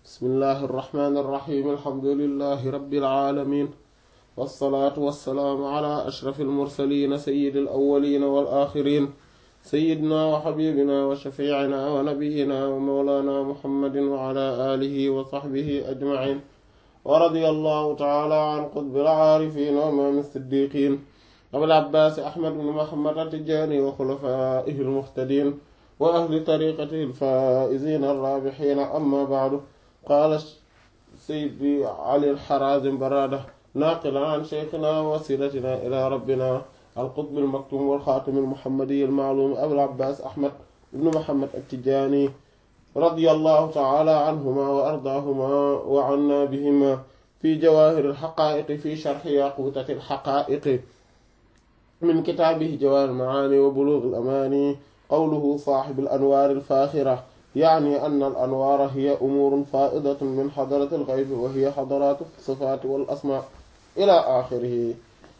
bismillahi irrahmani irrahim alhamdulilahi rabbil alamin wassalaatu wassalaamu ala ashrafi almursalin sayyidi alawalin wal axirin sayyidina wa xabibina wa shafiicina wa nabiyina wa mawlana muhammadin wa ala alihi wa saxbihi ajmaciin wa radiya allahu taala an qutbil aarifin wa imaam siddiqin abil abbaas ahmad bin muhammad at-tijaani wa xulafaa'ihi almuhtadiin wa ahli tariqatihi alfaa'iziina arraabihiina amma ba'du qaala sayyidi ali al-haraazim baraada naaqilan an shaykhinaa wa wasiilatinaa ilaa rabbinaa القطب المكتوم والخاتم المحمدي المعلوم أبو العباس أحمد بن محمد التجاني رضي الله تعالى عنهما وأرضاهما وعنا بهما في جواهر الحقائق في شرح ياقوتة الحقائق من كتابه جواهر المعاني وبلوغ الأماني قوله صاحب الأنوار الفاخرة يعني أن الأنوار هي أمور فائضة من حضرة الغيب وهي حضرات الصفات والأسماء إلى آخره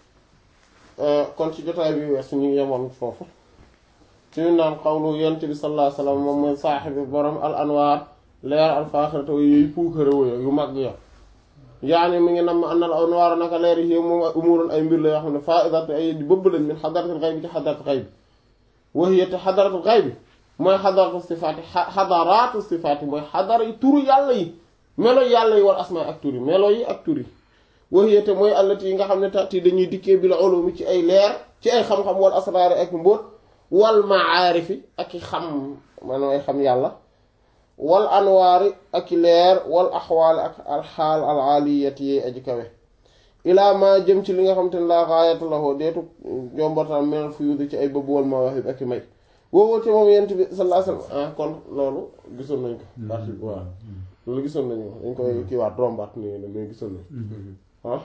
kon ci jotaay bi weesu ñu ngi yemoon foofu suñu naan xawlu yent bi sallallahu alayhi wasallam moom mooy saaxibi borom al anwaar leer al faaxirata yooyu puukare woyo yu mag ya yaani mi ngi nam an al anwaar naka leer yi moom ay umurun ay mbir la yoo xam ne faidatu ay bëbb lañ min xadaratul xayb bi ci xadaratul xayb bi wahiya te xadaratul xayb bi mooy xadaratu sifaati xadaraatu sifaati mooy xadara yi turu yàlla yi melo yàlla yi wal asmaa ak tur yi melo yi ak tur yi waxiyate mooy allati yi nga xam ne tati dañuy dikkee bi la ulumi ci ay leer ci ay xam-xam wal asraari ak mbóot wal maarifi ak i xam maanaam ay xam yàlla wal anwaari ak i leer wal axwaali ak alxaal al aliyati yi aji kawe ilaa ma jëm ci li nga xam te ne laa gaayata lahu deetu jombataan meneen fuyuudi ci ay bëbb wal mawaahib ak i may woowoo te moom yent bi sallallahu alayhi wasallam ah kon loolu gisoon nañ ko parti waaw loolu gisoon nañu ko dañ koy kiiwaat rombaat nii ne mais gisoon nañ ah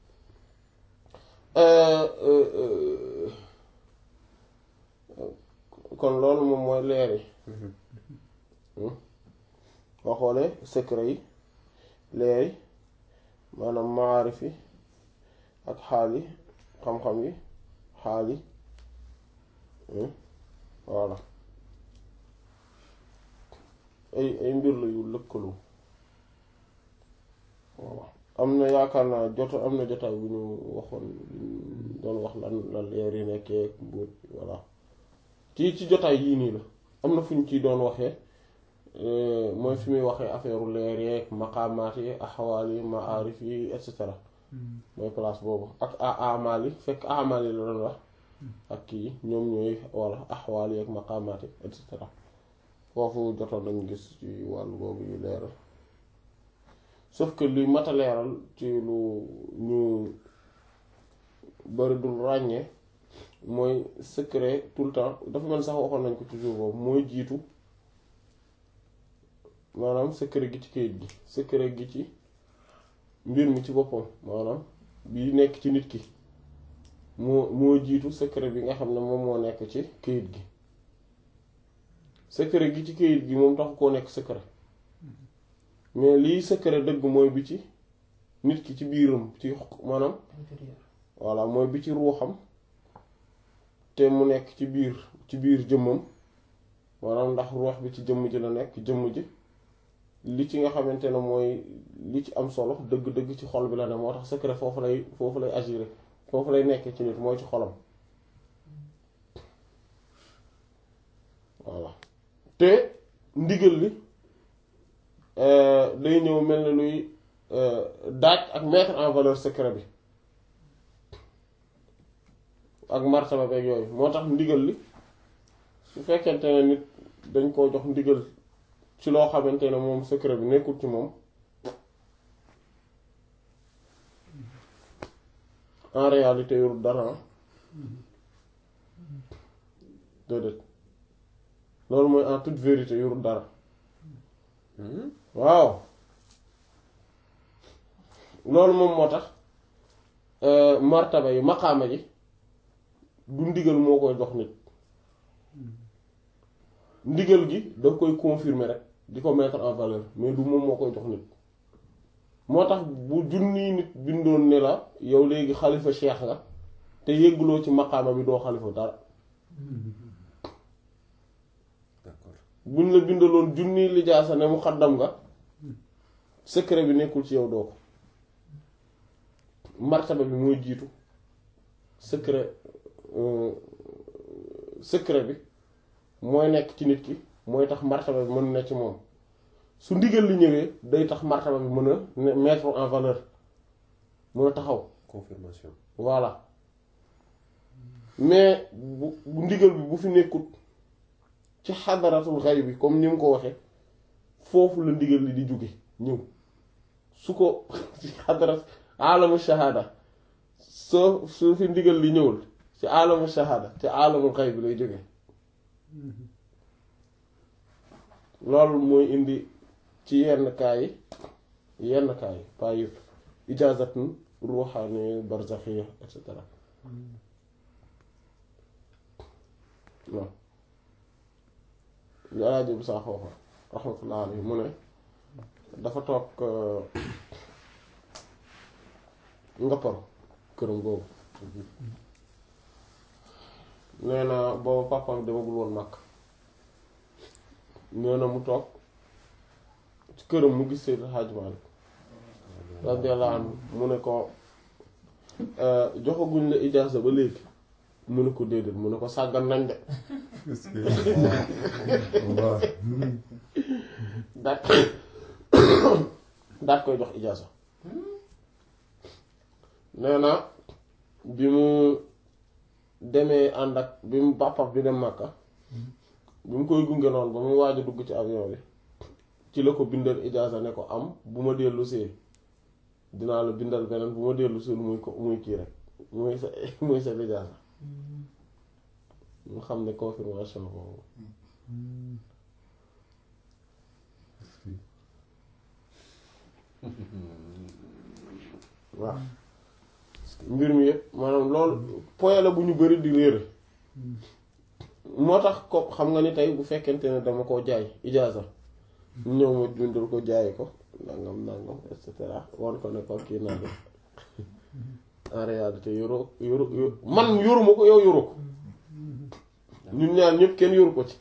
kon loolu moom mooy leer yi boo xoolee secret yi leer yi maanaam maarif yi ak xaal yi xam-xam yi xaal yi voilà ay ay mbir la yu lëkkaloo voilà am na yaakaar naa jot am na jotaay bu ñu waxoon doon wax lan lan leer yi nekkee mbóot voilà ci ci jotaay yii nii la am na fu ñu ciy doon waxee mooy fi muy waxee affaire leer yeeg maqaamaat yi axawaal yi maarif yi et cetera mooy place boobu ak amaal yi fekk amaal yi la doon wax ak kii ñoom ñooy walla axawaal yi ak maqaamaat yi et cetera foofu jotoon nañu gis ci wàllu boobu yu leeral sauf que luy mata leeral ci lu ñu bari dul ràññee mooy secret tout le temps dafa mel sax waxoon nañ ko toujours boobu mooy jiitu maanaam secret gi ci kayit gi secret gi ci mbir mi ci boppam maanaam bi nekk ci nit ki moo moo jiitu secret bi nga xam ne moom moo nekk ci kayit gi secret gi ci kayit gi moom taxu koo nekk secret mais lii secret dëgg mooy bi ci nit ki ci biiram ci maanaam voilà mooy bi ci ruuxam te mu nekk ci biir ci biir jëmmam maanaam ndax ruux bi ci jëmm ji la nekk jëmm ji li ci nga xamante ne mooy li ci am solo dëgg-dëgg ci xol bi la ne moo tax secret foofu lay foofu lay agir foofu lay nekk ci nit mooy ci xolam voilà te ndigal li day ñëw mel ne luy daaj ak mettre en valeur secret bi ak martaba beeg yooyu moo tax ndigal li su fekkente ne nit dañ koo jox ndigal ci loo xamante ne moom secret bi nekkul ci moom en réalité yorul dara déedéet loolu mooy en toute vérité yorul dara waaw loolu moom moo tax martaba yi maqaama ji du ndigal moo koy jox nit ndigal gi daf koy confirmer rek di ko mettre en valeur mais du moom moo koy jox nit moo tax bu junni nit bindoon ne la yow léegi xalifa cheikh nga te yëgguloo ci maqaama bi doo xalifa dara buñ la bindaloon junni lijaasa ne mu xaddam nga secret bi nekkul ci yow doo ko martaba bi mooy jiitu secret secret bi mooy nekk ci nit ki mooy tax martaba bi mën na ci moom su ndigal li ñëwee day tax martaba bi mën a mettre en valeur mën a taxaw confirmation voilà mais bu bu ndigal bi bu fi nekkut ci xadaratul xay bi comme ni mu ko waxee foofu la ndigal li di jóge ñëw su ko ci xadarat alamu shahada soo su fi ndigal li ñëwul ci alamu shahada ci alamul xay bi lay jóge loolu mooy indi ci yenn kaa yi yenn kaa yi pas yëpp ijaazatun ruuxaani barzaxiya et cetera waaw li alaaji bu saa xooxa raxmatullah alayhi mu ne dafa toog ngapparu këram googu nee na boobu papam demagul woon màkk nee na mu toog ci këram mu gis Seydi Hadji Malick radiyallahu anhu mu ne ko joxaguñ la ijaasa ba léegi mu ne ko déedéet mu ne ko sàggan nañ de daat daat koy jox ijaasa nee na bi mu demee ànd ak bi mu bàppaf bi dem Màkka bi mu koy gunge noonu ba muy waaj a dugg ci avion bi ci la ko bindal ijaasa ne ko am bu ma dellu see dinaa la bindal beneen bu ma dellu see muy ko muy kii rek muy sa muy sa ijaasa mu xam ne confirmation boobu waaw mbir mi yëpp maanaam loolu point la bu ñu bari di réere moo tax ko xam nga ni tey bu fekkente ne dama koo jaay ijaaza ñëw ma bindal ko jaay ko nangam nangam et cetera wan ko ne ko kii naan en réalité yoroo yoru man yoruma ko yow yoru ko ñun ñaar ñëpp kenn yoru ko ci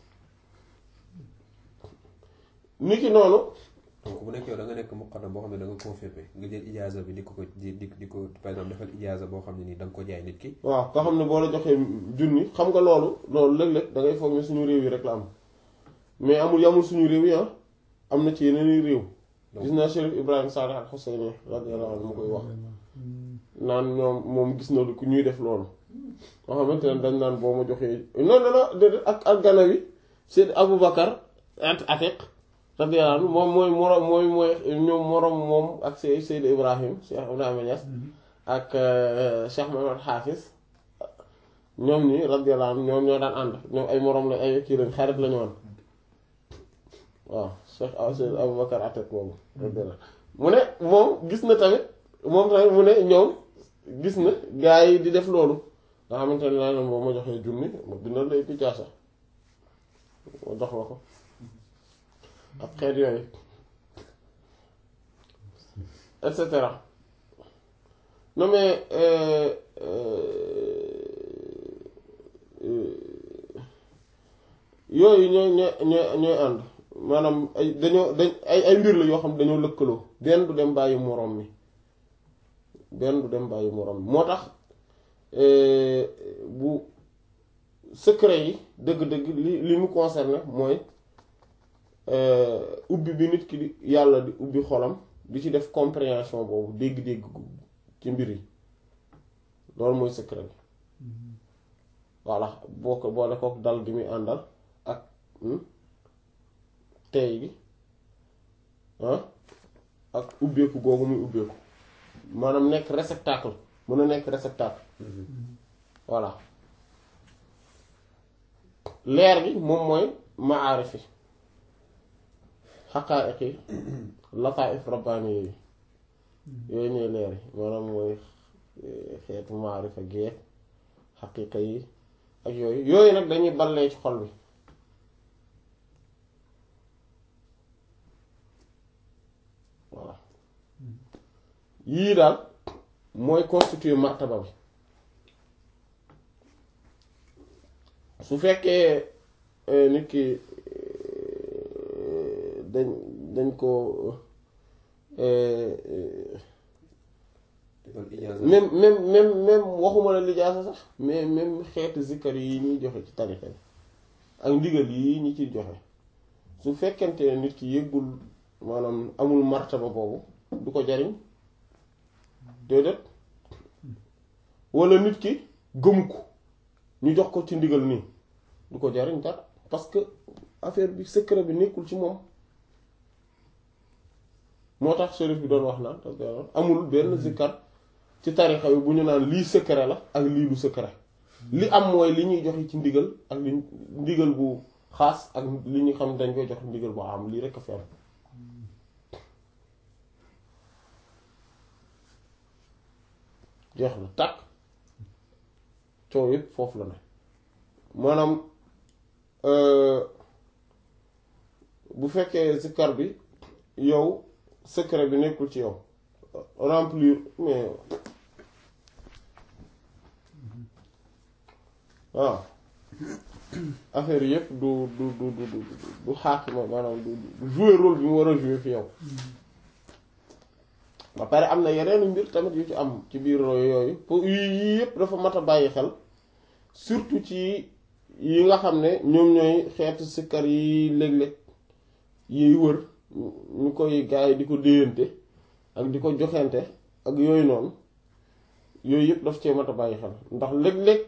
niki noonu donc bu nekk yow da nga nekk muqaddam boo xam ne da nga confirmé nga jël ijaaza bi di ko ko di di di ko par exemple defal ijaaza boo xam ne nii da nga ko jaay nit ki waaw nga xam ne boo la joxee junni xam nga loolu loolu léeg-léeg da ngay foog ne suñu réew yi rek la am mais amul yamul suñu réew yi ah am na ci yeneen i réew gis naa Chérif Ibrahima Salih al Husseini radiyallahu anhu mu koy wax naan ñoom moom gis na lu ku ñuy def loolu nga xamante ne dañ naan boo ma joxee non non non déedéet ak ak gana wi Seyd Aboubacar at Atiq radiyallahu anhu moom mooy moroom mooy mooy ñoom moroom moom ak Seyd Seyd Ibrahim Cheikh Ibrahima Niass ak Cheikh Mohammed Hafiz ñoom ñi radiyallahu anhu ñoom ñoo daan ànd ñoom ay moroom la ay kii lañ xarit lañu woon waaw Cheikh Seyd Aboubacar Atiq boobu radiyallahu mu ne moom gis na tamit moom tamit mu ne ñoom gis na gaa yi di def loolu nga xamante ne naa ne boo ma joxee junni ma bindal lay picaasa ma jox la ko ak xeet yooyu et cetera non mais yooyu ñooy ñooy ñooy ñooy ànd maanaam ay dañoo dañ ay ay mbir la yoo xam dañoo lëkkaloo benn du dem bàyyi moroom mi benn du dem bàyyi moroom mi moo tax bu secret yi dëgg-dëgg li li mu concerné mooy ubbi bi nit ki di yàlla di ubbi xolam di ci def compréhension boobu dégg-dégg ci mbir yi loolu mooy secret bi voilà boo ko boole kook dal gi muy àndal ak tey gi ak ubbeeku googu muy ubbeeku maanaam nekk réceptacle mën a nekk réceptacle voilà leer gi moom mooy maarif yi xaqaa'iq yi lataa'if rabbaani yi yooyu ñooy leer yi maanaam mooy xeetu maarifa geek xaqiiqa yi ak yooyu yooyu nag dañuy ballee ci xol bi voilà yii daal mooy constituer martaba bi su fekkee nit ki dañ dañ ko defal ijaaza même même même même waxuma la lijaasa sax mais même xeetu zikkar yi ñuy joxe ci tarixa bi ak ndigal yi ñi ciy joxe su fekkente ne nit ki yëggul maanaam amul martaba boobu du ko jariñ déedéet wala nit ki gëmu ko ñu jox ko ci ndigal nii du ko jariñ dara parce que affaire bi secret bi nekkul ci moom moo tax shérif bi doon wax naan amul benn zikkar ci tarixa bi bu ñu naan lii secret la ak lii du secret li am mooy li ñuy joxe ci ndigal ak li ndigal bu xaas ak li ñu xam dañ koy jox ndigal bu am lii rekk a fi am jeex na tàkk coow yëpp foofu la ne maanaam bu fekkee zikkar bi yow secret bi nekkul ci yow remplir mais waaw affaire yëpp du du du du du du xaakima maanaam du du jouer rôle bi mu war a jouer fi yow ba pare am na yeneen mbir tamit yu ci am ci biir yooyu pour yii yëpp dafa mat a bàyyi xel surtout ci yi nga xam ne ñoom ñooy xeetu sikkar yi léeg-léeg yiy wër ñu koy gaa yi di ko déyante ak di ko joxente ak yooyu noonu yooyu yëpp daf cee mat a bàyyi xel ndax léeg-léeg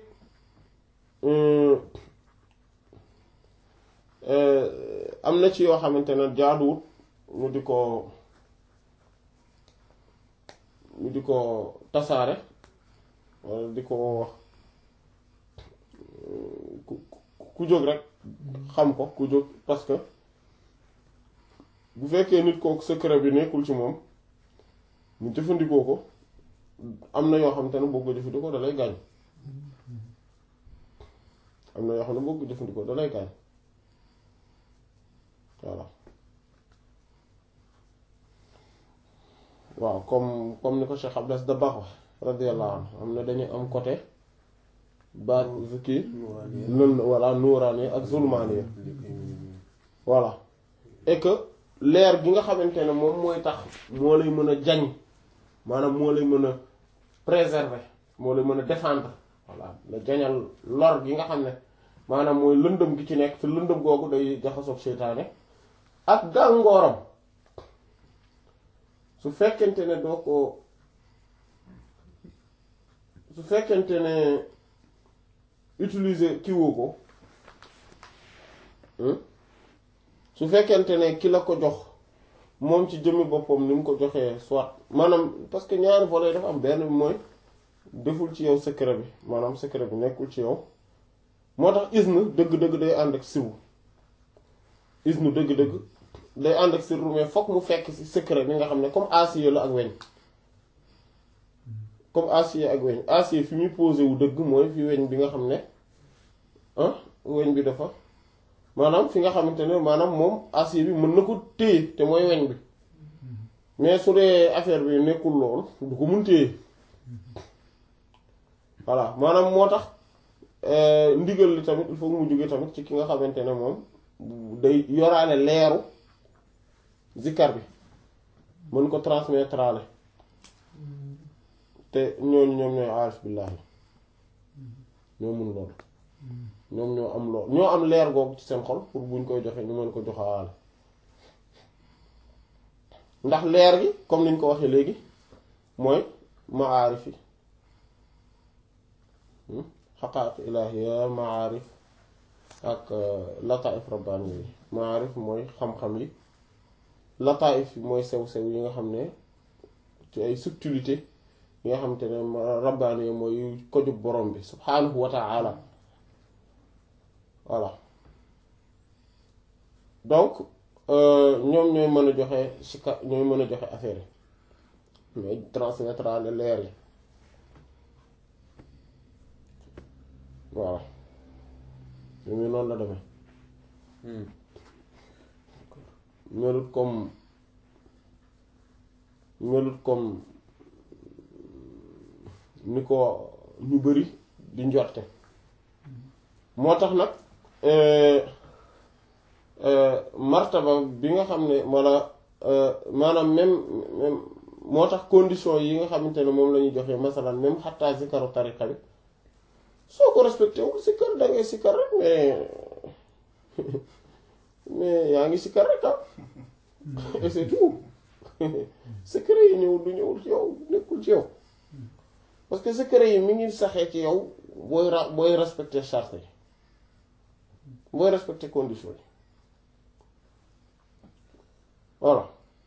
am na ci yoo xamante ne jaaduwut ñu di ko ñu di ko tasaare walla di ko wax ku ku jóg rek xam ko ku jóg parce que bu fekkee nit kooku secret bi nekkul ci moom mu jëfandikoo ko am na yoo xamante ne boo ko jëfandikoo da lay gaañ am na yoo xam ne boo ko jëfandikoo da lay gaañ voilà waaw comme comme ni ko Cheikh Abdas Dabakh wax radiyallahu anhu am na dañu am côté baat kii lënd voilà nuuraani ak zulmaani voilà et que leer gi nga xamante ne moom mooy tax moo lay mën a jañ maanaam moo lay mën a préserver moo lay mën a défendre voilà la jañal lor gi nga xam ne maanaam mooy lëndëm gi ci nekk te lëndëm googu day jaxasoog seytaane ak gàngooram su fekkente ne doo ko su fekkente ne utiliser kiwoo ko su fekkente ne ki la ko jox moom ci jëmmi boppam ni mu ko joxee soit maanaam parce que ñaari volets dafa am benn bi mooy deful ci yow secret bi maanaam secret bi nekkul ci yow moo tax isnu dëgg-dëgg day ànd ak sirru isnu dëgg-dëgg day ànd ak sirru mais fokk mu fekk ci secret bi nga xam ne comme acier la ak weñ comme acier ak weñ acier fi muy posé wu dëgg mooy fi weñ bi nga xam ne ah weñ bi dafa maanaam fi nga xamante ne maanaam moom acier bi mën na ko téye te mooy weñ bi mais su dee affaire bi nekkul lool du ko mun téye voilà maanaam moo tax ndigal li tamit il faut mu jóge tamit ci ki nga xamante ne moom day yoraale leeru zikkar bi mën ko transmettre ale te ñooñu ñoom ñooy aarif billaahi ñoo mun loolu ñoom ñoo am lool ñoo am leer googu ci seen xol pour buñ koy joxe ñu mën ko joxaale ndax leer gi comme niñ ko waxee léegi mooy maarif yi xaqaat ilaahiya maarif ak lataif rabbaani yi maarif mooy xam-xam yi lataif yi mooy sew-sew yi nga xam ne ci ay subtilité yi nga xam te ne rabbaani yi mooy kojug borom bi subhaanahu wa ta'ala voilà donc ñoom ñooy mën a joxe sika ñooy mën a joxe affaire yi ñooy transmettre leer yi voilà ñu noonu la demee melut comme melut comme ni ko ñu bari di njorte moo tax nag martaba bi nga xam ne walla maanaam même même moo tax condition yi nga xamante ne moom la ñuy joxe masalan même xattaa zikaru tariqa bi soo ko respecté wul sikkar da ngay sikkar rek mais mais yaa ngi sikkar rek ah et c'est tout secret yi ñëw du ñëwul ci yow nekkul ci yow parce que secret yi mi ngi saxee ci yow booy ra booy respecté charte yi booy respecté condition yi voilà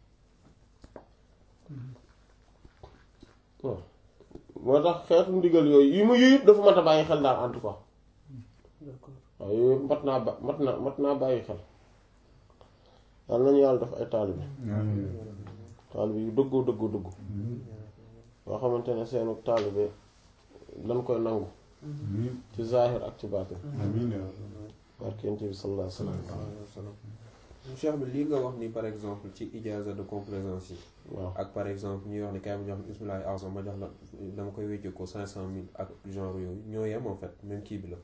waaw moo tax xeetu ndigal yooyu yi ma yooyu yëpp dafa mat a bàyyi xel daal en tout cas waaw yooyu yëpp mat naa ba mat naa mat naa bàyyi xel yal nañu yàlla def ay taalibe taalibe yu dëggoo dëggoo dëggu yoo xamante ne seenu taalibe dañ koy nangu ci zahir ak ci baatin barkent bi sallallahu alayhi wa sallam cheikh bi lii nga wax ni par exemple ci ijaza de complaisance yi waaw ak par exemple ñuy wax ni kay ma jox bismillahi azam ma jox la dama koy wécce ko cinq cent mille ak genre yooyu ñoo yem en fait même kii bi la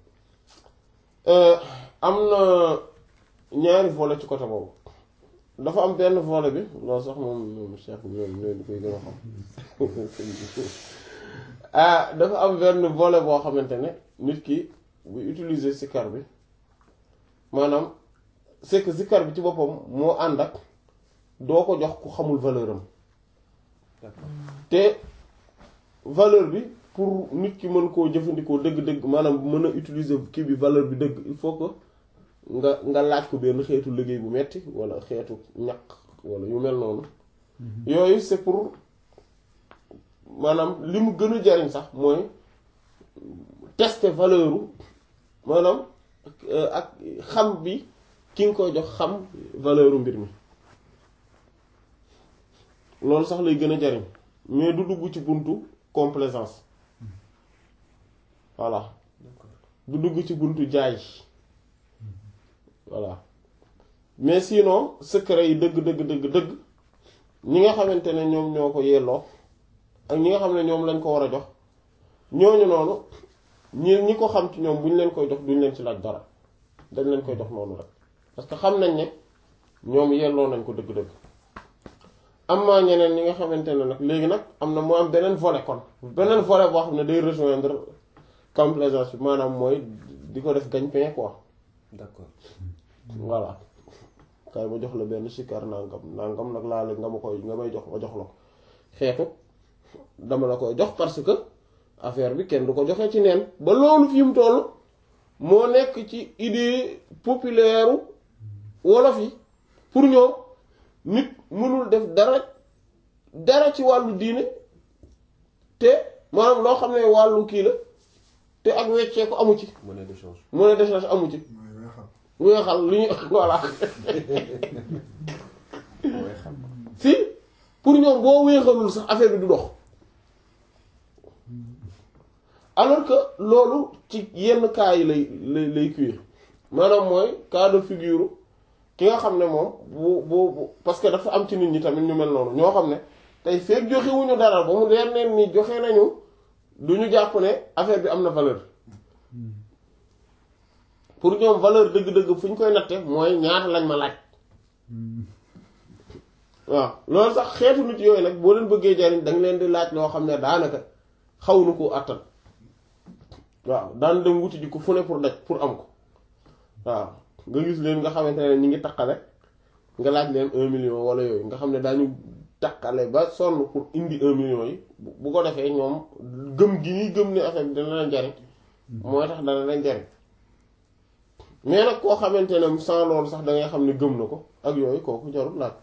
am na ñaari volet ci côté boobu dafa am benn volet bi loolu sax moom moom cheikh bi ñoom ñoo di koy gën a xam ah dafa am benn volet boo xamante ne nit ki bu utiliser sikar bi maanaam c'est que sikar bi ci boppam moo ànd ak doo ko jox ku xamul valeur am d'accord te valeur bi pour nit ki mën koo jëfandikoo dëgg-dëgg maanaam mën a utiliser kii bi valeur bi dëgg il faut que nga nga laaj ko benn xeetu liggéey bu metti wala xeetu ñaq wala yu mel noonu yooyu c'est pour maanaam li mu gën a jariñ sax mooy tester valeur u maanaam ak xam bi ki nga koy jox xam valeur u mbir mi loolu sax lay gën a jariñ mais du dugg ci buntu complaisance voilà du dugg ci buntu jaay voilà mais sinon secret yi dëgg dëgg dëgg dëgg ñi nga xamante ne ñoom ñoo ko yelloo ak ñi nga xam ne ñoom lañ ko war a jox ñooñu noonu ñi ñi ko xam ci ñoom bu ñu leen koy jox duñ leen ci laaj dara dañ leen koy jox noonu rek parce que xam nañ ne ñoom yelloo nañ ko dëgg-dëgg am na ñeneen ñi nga xamante ne nag léegi nag am na moo am beneen volet kon beneen volet boo xam ne day rejoindre complaisance bi maanaam mooy di ko def gagne-pain quoi d'accord voilà kay ma jox la benn sikar nangam nangam nag laa nga ma koy nga may jox ma jox la ko xeetu dama la koy jox parce que affaire bi kenn du ko joxee ci neen ba loolu fi mu toll moo nekk ci idée populaire wolof yi pour ñoom nit mënul def dara dara ci wàllu diine te maanaam loo xam ne wàllu kii la te ak weccee ko amu ci monnaie d'échange monnaie d'échange amu ci weexal li ñu voilà weexal si pour ñoom boo weexalul sax affaire bi du dox alors que loolu ci yenn cas yi lay lay lay cuire maanaam mooy cas de figure ki nga xam ne moom bu bu bu parce que dafa am ci nit ñi tamit ñu mel noonu ñoo xam ne tey feeg joxewuñu dara ba mu leer neen ni joxe nañu du ñu jàpp ne affaire bi am na valeur pour ñoom valeur dëgg-dëgg fu ñu koy natte mooy ñaata lañ ma laaj waaw loolu sax xeetu nit yooyu nag boo leen bëggee jariñ danga leen di laaj loo xam ne daanaka xaw nu ko àttan waaw daan dem wuti ji ko fu ne pour daj pour am ko waaw nga gis leen nga xamante ne ñi ngi taqale nga laaj leen un million wala yooyu nga xam ne daañu taqale ba sonn pour indi un million yi bu ko defee ñoom gëm gi ñuy gëm ne affaire bi dana leen jariñ mooy tax dana leen jariñ mais nag koo xamante ne sans loolu sax da ngay xam ne gëm na ko ak yooyu kooku jarul laaj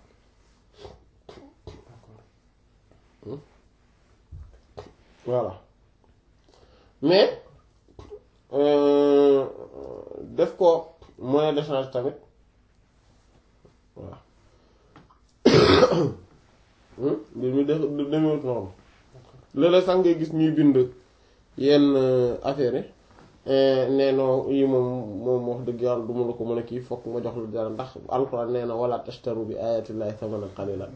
voilà mais def ko monnaie d'échange tamit voilà mbir mi def demewut noonu léeg-léeg sax ngay gis ñuy bind yenn affaire yi nee noo yi moom moom wax dëgg yàlla du ma la ko mën a kii fokk ma jox la dara ndax alxuraan nee na wala tashtaru bi ayatillahi thamanan qalilan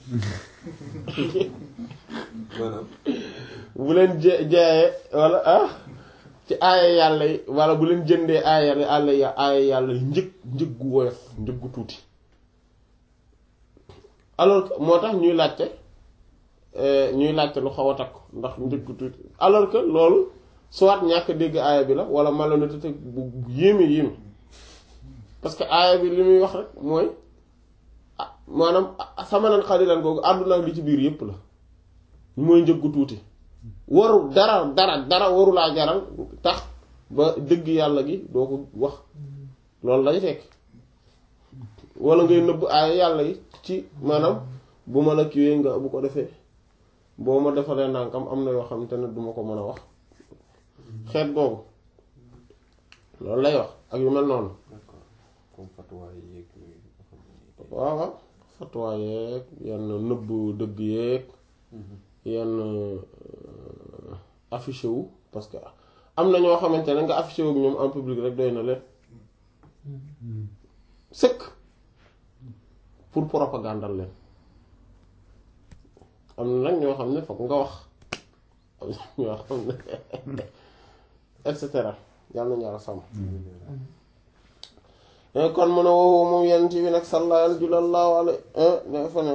maanaam bu leen jë jaayee wala ah ci aaya yàlla yi wala bu leen jëndee aaya yàlla yi aaya yàlla yi njëg njëg gu woyof njëg gu tuuti alors que moo tax ñuy laajte ñuy laajte lu xaw a takku ndax njëkk tuuti alors que loolu soit ñàkk dégg aaya bi la wala malhonnêteté bu yéeme yéeme parce que aaya bi li muy wax rek mooy ah maanaam samanan xalilan googu àdduna ak li ci biir yépp la mooy njëggu tuuti waru dara dara dara waru laa jaral tax ba dëgg yàlla gi doo ko wax loolu lay fekk wala ngay nëbb aaya yàlla yi ci maanaam bu ma la kiwee nga bu ko defee boo ma defalee nànkam am na yoo xam te ne duma ko mën a wax xeet googu loolu lay wax ak yu mel noonu d'accord comme fatwa yi yeeg yooyu nga xam ne waaw waaw fatwa yeeg yenn nëbb dëgg yeeg yenn affiché wu parce que am na ñoo xamante ne nga affiché wu ak ñoom en public rek doy na leen sëkk pour propagandal leen am na nag ñoo xam ne fokk nga wax am na ñoo xam ne et cetera yàlla nañu yàlla sàmm kon mu ne woowu moom yenn ci bi nag salla julallahu alayhi ne fa ne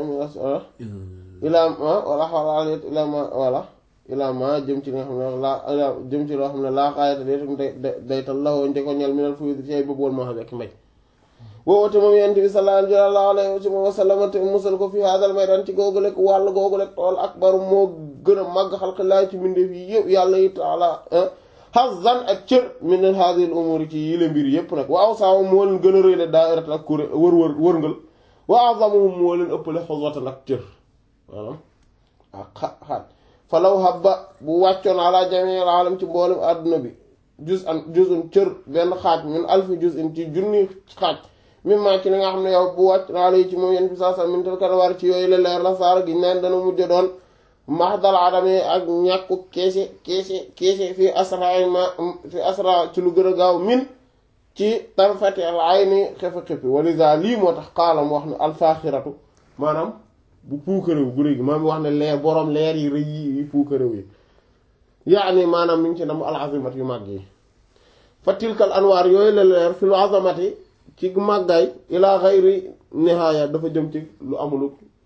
ilaa ma wala xawala alayhi ilaa ma wala ilaa ma jëm ci li nga xam ne laa ilaa jëm ci loo xam ne laa xaayata day day daytal lawoo njëkko ñel minal fuy ci ay bëggoon moo xam ne mbéj woowote moom yent bi sallallahu alayhi wa sallam te musal ko fi hadal maydan ci googu lekk wàll googu lekk tool akbar moo gën a màgg xalqi laay ci mbindeef yi yëpp yàlla yi taala hazan ak cër min hadhihi al umuri ci yile mbir yëpp nag waaw saawa moo leen gën a rëy la daairat ak kuré wër wër wërngal wa azamuhum moo leen ëppale xoswatan ak cër maanaam ak xa xaaj falaw habba bu wàccoon ala jamiil alam ci mboolem àdduna bi juz an juzun cër benn xaaj min alfi juz in ci junni xaaj même maa ci li nga xam ne yow bu wàcc naa lay ci moom yenn bi saa saa min tal war ci yooyu la leer la saara gi naan dana mujj doon mahdal adame ak ñàkku keese keese keese fi asra ma fi asra ci lu gën a gaaw min ci tarfati al ayni xefa xefi walisa lii moo tax xaalam wax ne alfaaxiratu maanaam bu puukaréew gu réegi maam wax ne leer boroom leer yi rëy yi puukaréew yi yaani maanaam mi ngi ci nam al azimat yu màgg yi fa tilkal anwaar yooyu la leer fi lu azamati ci màggaay ilaa xayri nihaaya dafa jëm ci lu amulu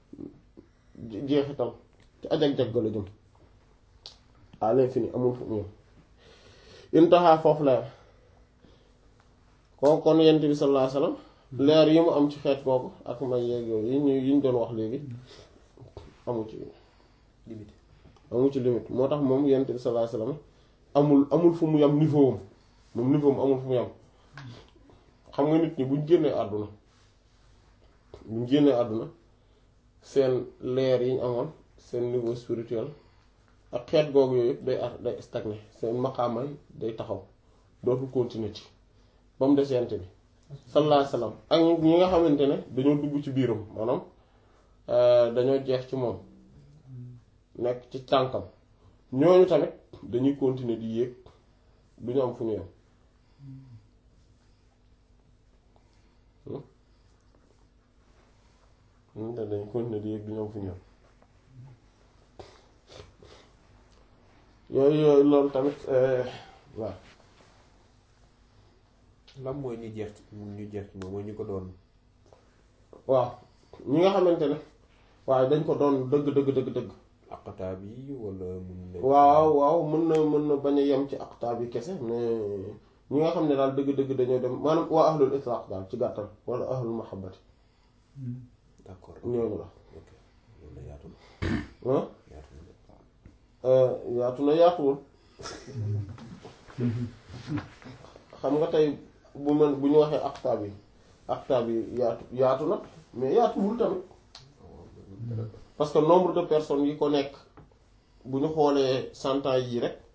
jeexital ci ajag-jag la jëm à l'infini amul fu mu yem intaha foofu leer kooku kon yent bi sallallahu alayhi wasallam leer yi mu am ci xeet kooku ak may yeeg yooyu yi ñu yi ñu doon wax léegi amu ci limite amu ci limite moo tax moom yent bi sallallahu alayhi wasallam amul amul fu mu yem niveau am moom niveau am amul fu mu yem xam nga nit ñi buñ génnee àdduna buñ génnee àdduna seen leer yi ñu amoon seen niveau spirituel ak xeet googu yooyu yëpp day ar day stagné seen maqaamay day taxaw dootul continuer ci ba mu des yent bi sallallahu alayhi wasallam ak ñi nga xamante ne dañoo dugg ci biiram maanaam dañoo jeex ci moom nekk ci tànkam ñooñu tamit dañuy continuer di yéeg du ñu am fu ñu yem ñun dañ dañuy continuer di yéeg du ñu am fu ñu yem yooyu yooyu loolu tamit waaw lan mooy ñu jeex ci ñu jeex ci moom mooy ñu ko doon waaw ñi nga xamante ne waaye dañ ko doon dëgg dëgg dëgg dëgg aqtaab yi wala mun na waaw waaw mën na mën na bañ a yem ci aqtaab yi kese mais ñi nga xam ne daal dëgg dëgg dañoo dem maanaam waa ahlul itlaq daal ci gàttal wala ahlul mahabbati d'accord ñooñu la ok loolu la yaatu na ah yaatu na yaatu na yaatuwul xam nga tey bu man bu ñu waxee aqtaab yi aqtaab yi yaatu yaatu na mais yaatuwul tamit parce que nombre de personnes yi ko nekk bu ñu xoolee cent ans yii rek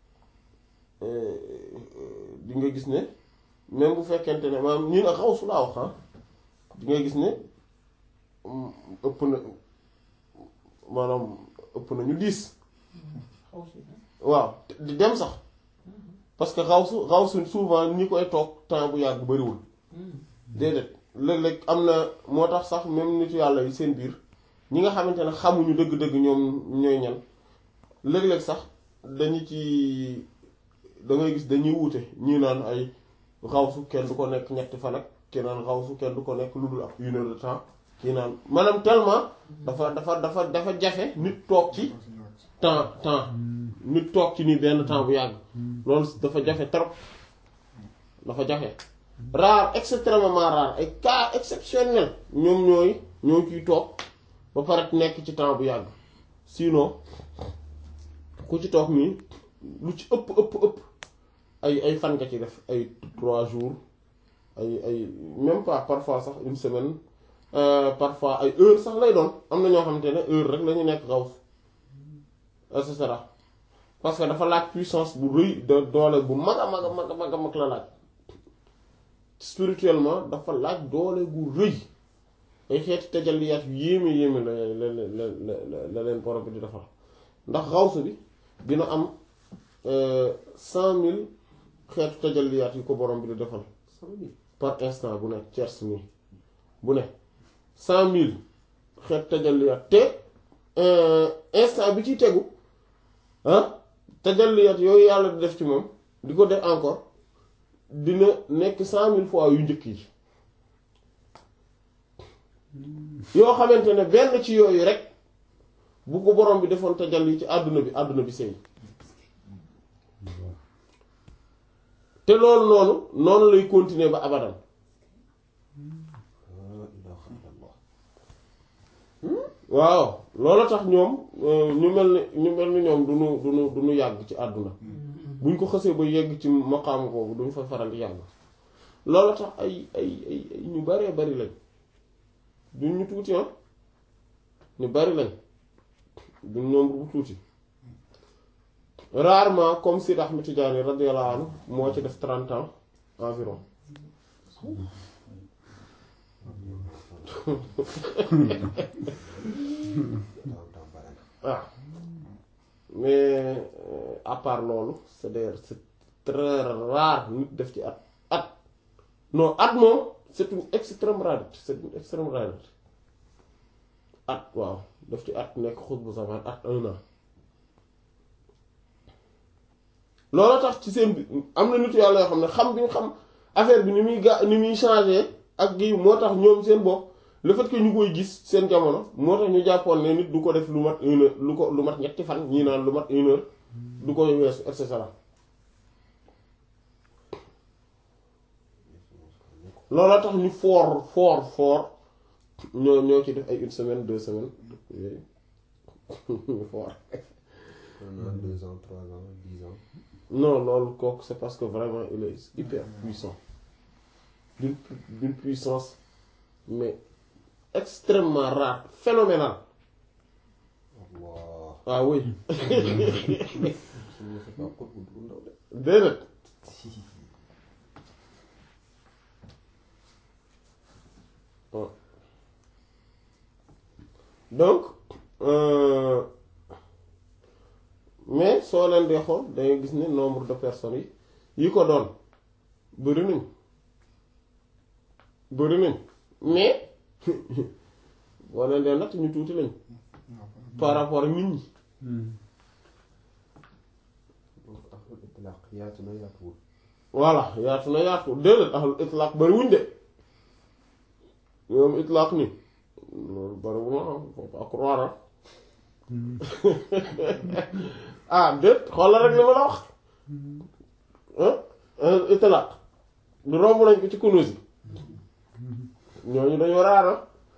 di nga gis ne même bu fekkente ne maanaam ñun ak xaw su laa wax ah di nga gis ne ëpp na maanaam ëpp na ñu diis waaw di dem sax parce que xaw su xaw su souvent ñi koy toog temps bu yàgg bariwul déedéet léeg-léeg am na moo tax sax même nitu yàlla yi seen biir ñi nga xamante ne xamuñu dëgg-dëgg ñoom ñooy ñan léeg-léeg sax dañu ci da ngay gis dañuy wuute ñii naan ay xawsu kenn du ko nekk ñetti fan ak kenn naan xawsu kenn du ko nekk lu dul ab une heure de temps kii naan maanaam tellement dafa dafa dafa dafa jafe nit toog ci temps temps nit toog ci nii benn temps bu yàgg loolu dafa jafe trop dafa jafe rare extrêmement rare ay cas exceptionnel ñoom ñooy ñoo ciy toog ba pare nekk ci temps bu yàgg sinon ku ci toog nii lu ci ëpp ëpp ëpp ay ay fan nga ci def ay trois jours ay ay même pas parfois sax une semaine parfois ay heure sax lay doon am na ñoo xamante ne heure rek la ñu nekk xaw et cetera parce que dafa laaj puissance bu rëy de doole bu mag a mag a mag a mag a mag la laaj spirituellement dafa laaj doole gu rëy ay xeeti tajalliyaat yu yéeme yéeme la la la la la leen borom bi di defar ndax xawsu bi dina am cent mille xeetu tajalliyaat yu ko borom bi di defal par instant bu nekk tiers nii bu ne cent mille xeetu tajalliyaat te instant bi ci tegu ah tajalliyaat yooyu yàlla di def ci moom di ko def encore dina nekk cent mille fois yu njëkk yi yoo xamante ne benn ci yooyu rek bu ko borom bi defoon tajalli ci àdduna bi àdduna bi sëy te loolu noonu noonu lay continuer ba abadan waaw loolu tax ñoom ñu mel ni ñu mel ni ñoom duñu duñu duñu yàgg ci àdduna buñ ko xësee ba yegg ci maqaam boobu duñ fa faral di yàgg loolu tax ay ay ay ñu baree bari lañ duñ ñu tuuti ah ñu bari lañ duñ nombre bu tuuti rarement comme Sidi Ahmed Tidiane radiyallahu anhu moo ci def trente ans environ ah mais à part loolu c'est-à-dire c'est très rare nit def ci at at non at moom c'est une extrême rareté c'est une extrême rareté at waaw def ci at nekk xut bu zaman at un an loolu tax ci seen bi am na nit yàlla yoo xam ne xam bi ñu xam affaire bi ni muy ga ni muy changer ak gi moo tax ñoom seen bopp le fait que ñu koy gis seen jamono moo tax ñu jàppoon ne nit du ko def lu mat une heure lu ko lu mat ñetti fan ñii naan lu mat une heure du ko weesu et cetera looloo tax ñu fort fort fort ñoo ñoo ci def ay une semaine deux semaines yooyu ñu fort un an deux ans trois ans dix ans. non loolu kooku c'est parce que vraiment il est hyper puissant d'une d'une puissance mais extrêmement rare phénoménale Allah. ah oui suñu c'est pas xut bu ndaw de. déedéet Bon. donc euh, mais soo leen dee xool dangay gis ne nombre de personnes yi yi ko doon bëri nañ bëri nañ mais boo leen dee natt ñu tuuti lañ par rapport ak nit ñi donc ahlul itlaq yaatu na yaatuwul. voilà yaatu na yaatu déedéet ahlul itlaq bariwuñ de ñoom itlaq ni loolu bariwul ma faut pas croire ah déet xoolal rek li ma la wax ah ahlul itlaq du romb nañ ko ci Kunûz yi ñooñu dañoo raara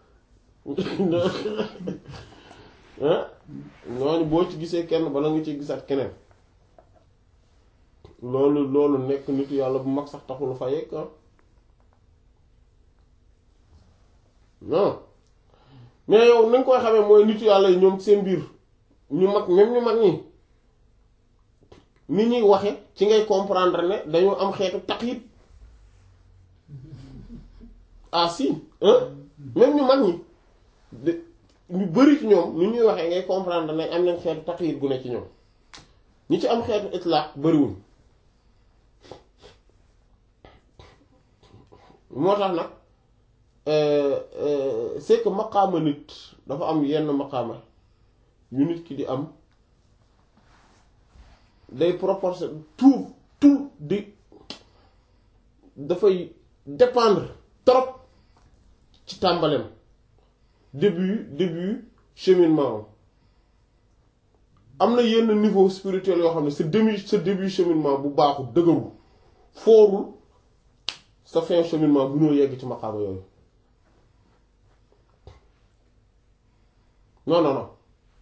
ah ñooñu boo ci gisee kenn bala nga ci gisaat keneen loolu loolu nekk nitu yàlla bu mag sax taxul fa yegg ah non mais yow ni nga koy xamee mooy nitu yàlla yi ñoom seen biir ñu mag même ñu mag ñi ni ñuy waxe ci ngay comprendre ne dañoo am xeetu taqyid ah si hein même ñu mag ñi de ñu bari ci ñoom ni ñuy waxee ngay comprendre ne am nañ xeetu taqyid bu ne ci ñoom ñi ci am xeetu itlaq bariwuñ moo tax nag c'est que maqaama nit dafa am yenn maqaama yu nit ki di am day proportion tout tout di dafay dépendre trop ci tàmbaleem début début cheminement am na yenn niveau spirituel yoo xam ne sa demi sa début cheminement bu baaxul dëgëru foorul sa fin cheminement bu ñoo yegg ci maqaama yooyu non non non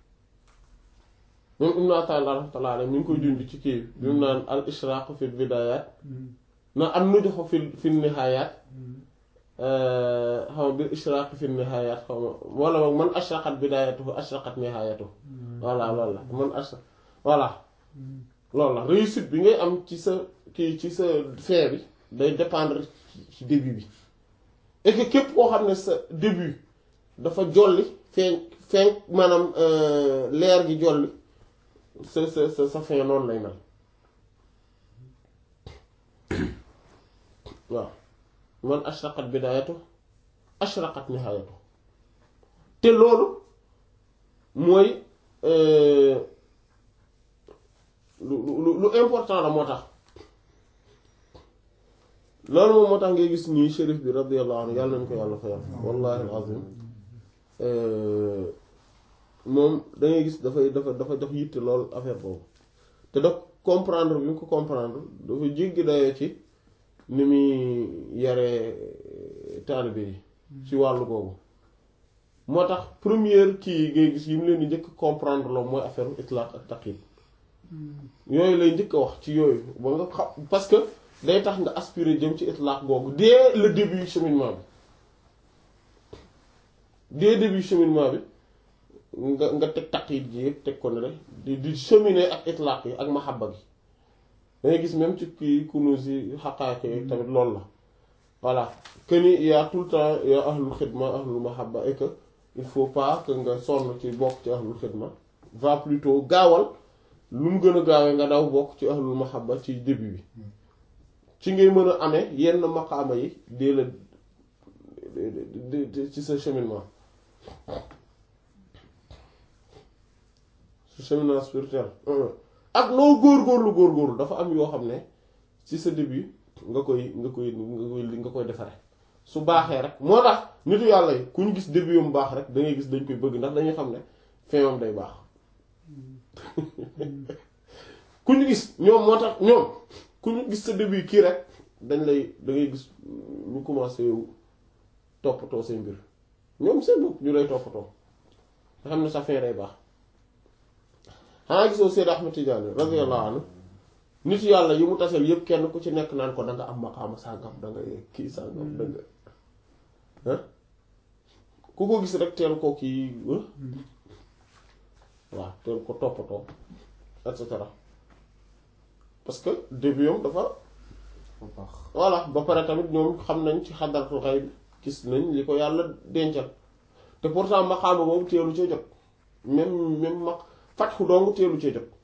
même Ibn Ata'illah rahmatullah alayhi mi ngi koy dund ci kii bi mu naan al ishraq fi bidayat na am nu joxo fi fi nihayat xaw ma bil ishraq fi nihayat xaw ma wala boog man ashraqat bidayatuhu ashraqat nihayatuhu voilà loolu la man ashra voilà loolu la réussite bi ngay am ci sa kii ci sa fin bi day dépendre ci début bi et que képp koo xam ne sa début dafa jolli feeñ feeñ maanaam leer gi jolli sa sa sa sa fin noonu lay mel waaw man ashraqat bidayatu ashraqat nihayatu te loolu mooy lu lu lu important la moo tax loolu moom moo tax ngay gis nii shérif bi radiyallahu anhu yàlla nañu ko yàlla fayal wallahi alazim moom dangay gis dafay dafa dafa jox yitte lool affaire boobu te da comprendre bi mu ko comprendre dafa jéggi dayoo ci ni muy yaree taalibe yi ci wàllu boobu moo tax première kii ngay gis yi mu leen di njëkk comprendre loo mooy affaire itlaq ak taqyid yooyu lay njëkk a wax ci yooyu ba nga xam parce que day tax nga aspirer jëm ci itlaq googu dès le début cheminement bi dès début cheminement bi nga nga teg taqyid ji yëpp teg ko ne rek di di cheminer ak itlaq yi ak mahabba gi dangay gis même ci kii kunuz yi xaqaaq yi tamit loolu la voilà que ni y a tout le temps y a ahlul xidma ahlul mahabba et que il faut pas que nga sonn ci bokk ci ahlul xidma va plutôt gaawal lu mu gën a gaawee nga daw bokk ci ahlul mahabba ci début bi ci ngay mën a amee yenn maqaama yi dee la ci sa cheminement sa cheminement spirituel ak loo góorgóorlu góorgóorlu dafa am yoo xam ne ci sa début nga koy nga koy nga koy nga koy defare su baaxee rek moo tax nitu yàlla yi ku ñu gis début mu baax rek da ngay gis dañ koy bëgg ndax dañuy xam ne fin am day baax ku ñu gis ñoom moo tax ñoom ku ñu gis sa début kii rek dañ lay da ngay gis ñu commencé toppatoo say mbir ñoom seen bopp ñu lay toppatoo nga xam ne sa fin day baax xanaa gisoo Seyd Ahmed Tidiane radiyallahu anhu nit yàlla yi mu taseel yépp kenn ku ci nekk naan ko danga am maqaama sàngam danga kii sàngam danga ku ko gis rek teel ko kii waaw teel ko toppatoo et cetera parce que début am dafa voilà ba pare tamit ñoom xam nañ ci xadaratul xayb gis nañ li ko yàlla dencal te pourtant maqaama boobu teelu cee jot même même maq fatxu dong teelu cee jot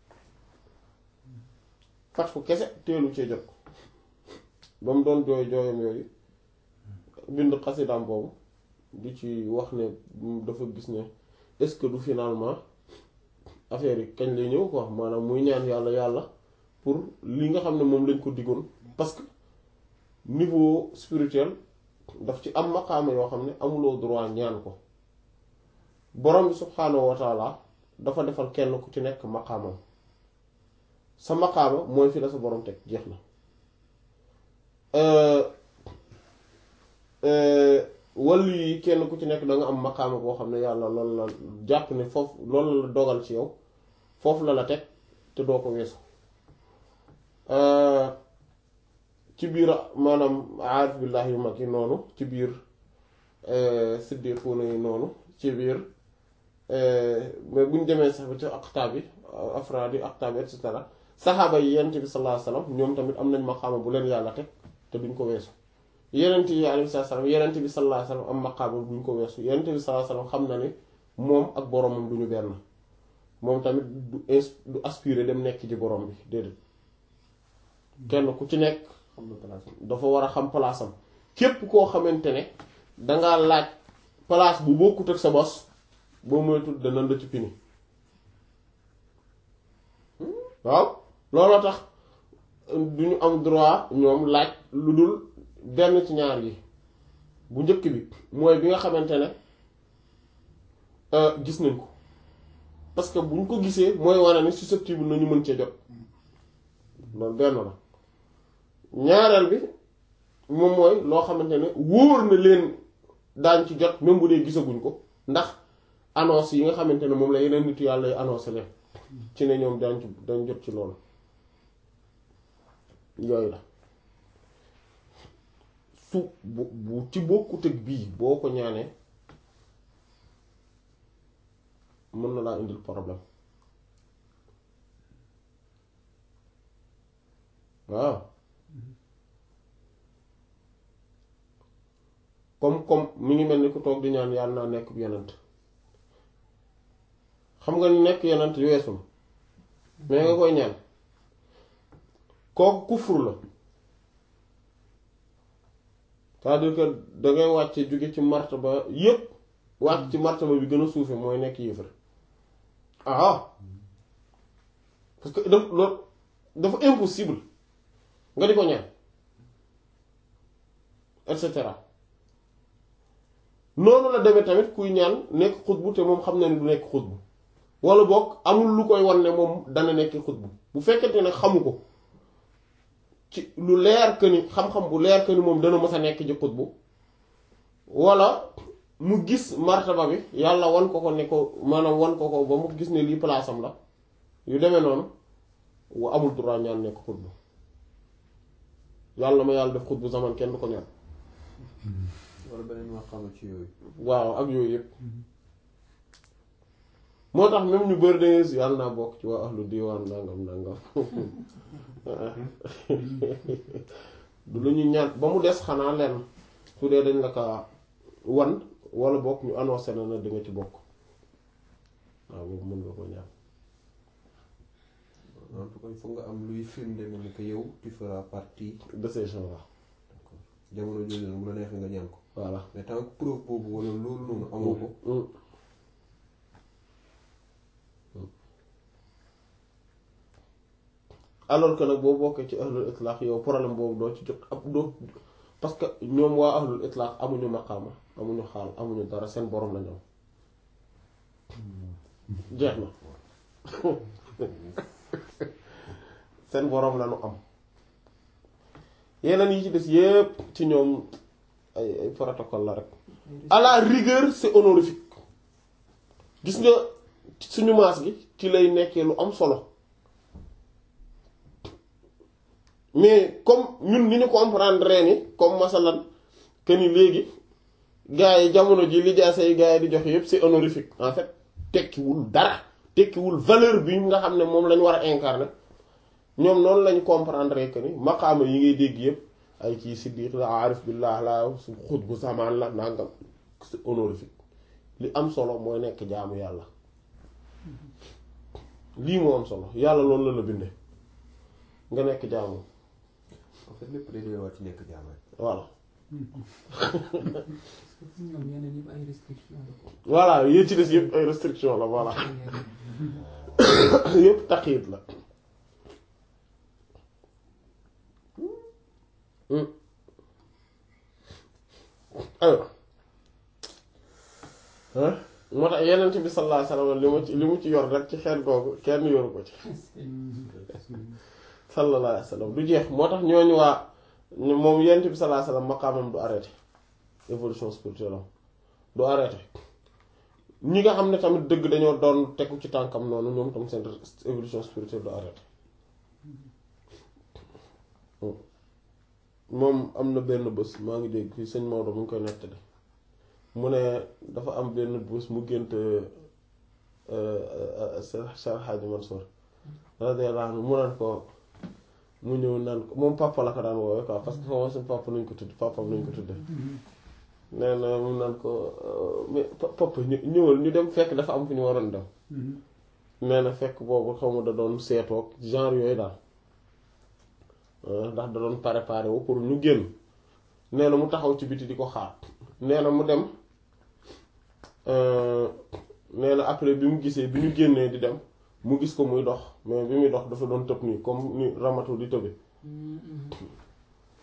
fatxu kese teelu cee jot ba mu doon jooy jooyam yooyu bind xasidaam boobu di ci wax ne dafa gis ne est-ce que du finalement affaire yi kañ lay ñëw quoi maanaam muy ñaan yàlla yàlla pour li nga xam ne moom lañ ko diggoon parce que niveau spirituel daf ci am maqaama yoo xam ne amuloo droit ñaan ko borom bi subhaanahu wa taala dafa defal kenn ku ci nekk maqaamam sa maqaama mooy fi la sa borom teg jeex na wàllu yi kenn ku ci nekk da nga am maqaama boo xam ne yàlla loolu la jàpp ne foofu loolu la dogal ci yow foofu la la teg te doo ko weesu ci biir maanaam aarif billaahi yu mag yi noonu ci biir siddiquuna yi noonu ci biir mais bu ñu demee sax ba ci aqtaab yi afraad yi aqtaab et cetera saxaaba yi yonent bi sallallahu alayhi wasallam ñoom tamit am nañ maqaama bu leen yàlla teg te duñ ko weesu yonent yi alayhi salaam yonent bi sallallahu alayhi wasallam am maqaama duñ ko weesu yonent bi sallallahu alayhi wasallam xam na ni moom ak boromam duñu benn moom tamit du du aspirer dem nekk ci borom bi déedéet kenn ku ci nekk dafa war a xam place am képp koo xamante ne dangaa laaj place bu bokkut ak sa bos boo moytul dana la ci pini waaw looloo tax du ñu am droit ñoom laaj lu dul benn ci ñaar yi bu njëkk bi mooy bi nga xamante ne gis nañ ko parce que buñ ko gisee mooy wane ni susceptible nañu mën cee jot loolu benn la ñaareel bi moom mooy loo xamante ne wóor na leen daañ ci jot même bu dee gisaguñ ko ndax annonce yi nga xamante ne moom la yeneen nitu yàlla yi annoncé leen ci ne ñoom daañ ci dañ jot ci loolu yooyu la su bu bu ci bokkut ak bii boo ko ñaanee mën na laa indil problème waaw comme comme mi ngi mel ni ku toog di ñaan yàlla naa nekk yonent xam nga ni nekk yonent weesu mais nga koy ñaan kooku kufur la c'est-à-dire que dangay wàcce jóge ci martaba yépp wàcc ci martaba bi gën a suufe mooy nekk yéefar ah parce que daf loolu dafa impossible nga di ko ñaan et cetera noonu la demee tamit kuy ñaan nekk xutbu te moom xam na ni du nekk xutbu wala boog amul lu koy wan ne moom dana nekk xutbu bu fekkente ne xamu ko ci lu leer que ni xam-xam bu leer que ni moom dana mës a nekk ji xutbu wala mu gis martaba bi yàlla wan ko ko ne ko maanaam wan ko ko ba mu gis ne lii place am la yu demee noonu wa amul droit ñaan nekk xutbu yàlla ma yàlla def xutbu zaman kenn du ko ñaan wala beneen wax xam ci yooyu. waaw ak yooyu yëpp moo tax même ñu bëri dangay si yàlla naa bokk ci waa ahlu diwaan nangam nangam du lu ñu ñaan ba mu des xanaa lenn su dee dañ la ko wan wala bokk ñu annoncé na na di nga ci bokk waaw boobu mën nga ko ñaan en tout cas il faut nga am luy firnde ne ni que yow tu feras partie de ces gens-là jamono jooju nag bu la neexee nga ñaan ko voilà mais tant que preuve boobu wala loolu noonu amoo ko Mm. alors que nag boo bokkee ci ahlul itlaq yow problème boobu doo ci jot ab doo parce que ñoom waa ahlul itlaq amuñu maqaama amuñu xaal amuñu dara seen borom la ñoom jeex na seen borom la ñu am yeneen yi ci des yépp ci ñoom ay ay protocole la rek à la rigueur c'est honorifique gis nga suñu maas gi ci lay nekkee lu am solo mais comme ñun ni ñu comprendre ni comme masalan que ni léegi gars yi jamono ji li jaase yi gars yi di joxe yépp c'est honorifique en fait tekkiwul dara tekkiwul valeur bi nga xam ne moom lañ war a incarner ñoom noonu lañu comprendre que ni maqaama yi ngay dégg yépp ay kii siddiq la aarif billah la su xut bu zamaan la nangam c'est honorifique li am solo mooy nekk jaamu yàlla lii moo am solo yàlla loolu la la bindee nga nekk jaamu en fait lépp day delluwaat ci nekk jaam rek voilà ñoom yeneen yëpp ay restriction la ko. voilà yéen ci des yëpp ay restriction la voilà yëpp taqiit la aywa ah moo tax yeneen bi sallallahu alayhi wasallam li mu ci li mu ci yor rek ci xeet googu kenn yoru ko ci sallallahu alayhi wasallam du jeex moo tax ñooñu waa moom yeneen bi sallallahu alayhi wasallam maqaamam du arrêté évolution spirituelle am du arrêté ñi nga xam ne tamit dëgg dañoo doon tegu ci tànkam noonu ñoom tam seen évolution spirituelle du arrêté moom am na benn bés maa ngi dégg fii sëñ Maodo mu ngi koy nettali mu ne dafa am benn bés mu gént Cheikh Hadji Mansour radiyallahu anhu mu naan ko mu ñëw naan ko moom papa la ko daan woowee quoi parce que foofu suñu papa nañ ko tudd papa nañ ko tudde nee na mu naan ko mais papa ñu- ñëwal ñu dem fekk dafa am fu ñu waroon dem nee na fekk boobu xaw ma da doon seetoog genre yooyu daal ndax da doon préparé wu pour ñu génn nee na mu taxaw ci biti di ko xaar nee na mu dem nee na après bi mu gisee bi ñu génnee di dem mu gis ko muy dox mais bi muy dox dafa doon tëb nii comme ni ramatu di tëbe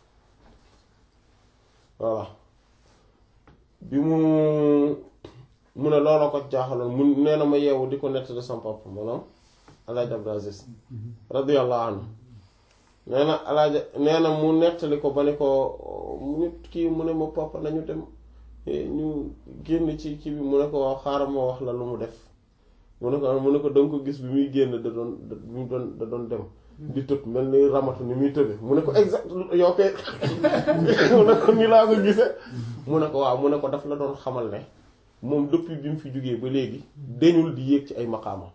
voilà bi mu mu ne looloo ko jaaxaloon mu nee na ma yeewu di ko nettali sama papa maanaam Alaaji Abdou Aziz radiyallahu anhu nee na alaaja nee na mu nettali ko ba ne ko mu nit kii mu ne ma papa nañu dem ñu génn ci kii bi mu ne ko waaw xaaral ma wax la lu mu def mu ne ko mu ne ko danga ko gis bi muy génn da doon da mu doon da doon dem di tëb mel ni ramatu ni muy tëbe mu ne ko exact yow kay mu ne ko ni laa ko gisee mu ne ko waaw mu ne ko daf la doon xamal ne moom depuis bi mu fi jógee ba léegi deñul di yéeg ci ay maqaama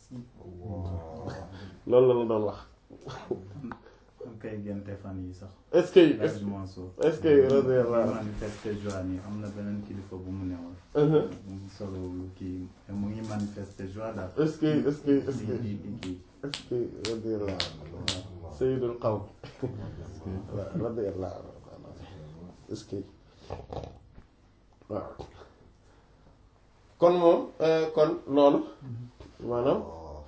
loolu la la doon wax am kay gente fan yi sax est-ce que est-ce Elhadji Mansour est-ce que radiyallahu manifester joie ni am na beneen kilifa bu mu newoon anhu mu ngi solo kii mu ngi manifester joie daal est-ce que est-ce que est-ce que di di kii est-ce que radiyallahu anhu sayyidul qawm radiyallahu anhu est-ce que waaw kon moom kon loolu maanaam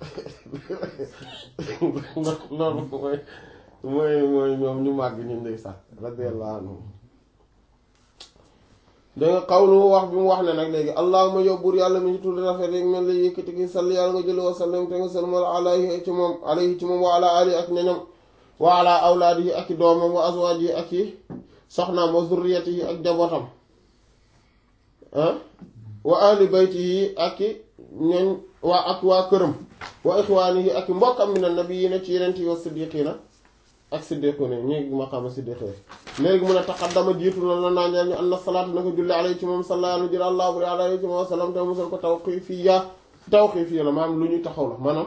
loolu mooy mooy mooy ñoom ñu màgg ñu ndeysaan radiyallahu anhum da nga xawlu wax bi mu wax ne nag léegi allahuma yow buur yàlla mi ñu tudd rafet yi mel ni yëkkati ki sall yàlla nga jële wa sallam te nga salmal alayhi ci moom alayhi ci moom wa ala ali ak ñoñam wa ala awlaadi yi ak i doomam wa azwaaj yi ak i soxnaam wa zurriyati yi ak jabootam ah wa ahli bayti yi ak i ñoñ waa ak waa këram wa ixwaani yi ak i mbokkam min annabiyyiina ci yeneen yi wa siddiqiina ak siddiqu ne ñi maqaama siddiqi léegi mun a taqaddama jiitu na la naa ñaan ñu anna salaatu naka julli alayhi ci moom sallallahu alayhi allah buri alayhi ci moom wa sallam te musal ko tawqiifiyya tawqiifiyya la maanaam lu ñuy taxaw la maanaam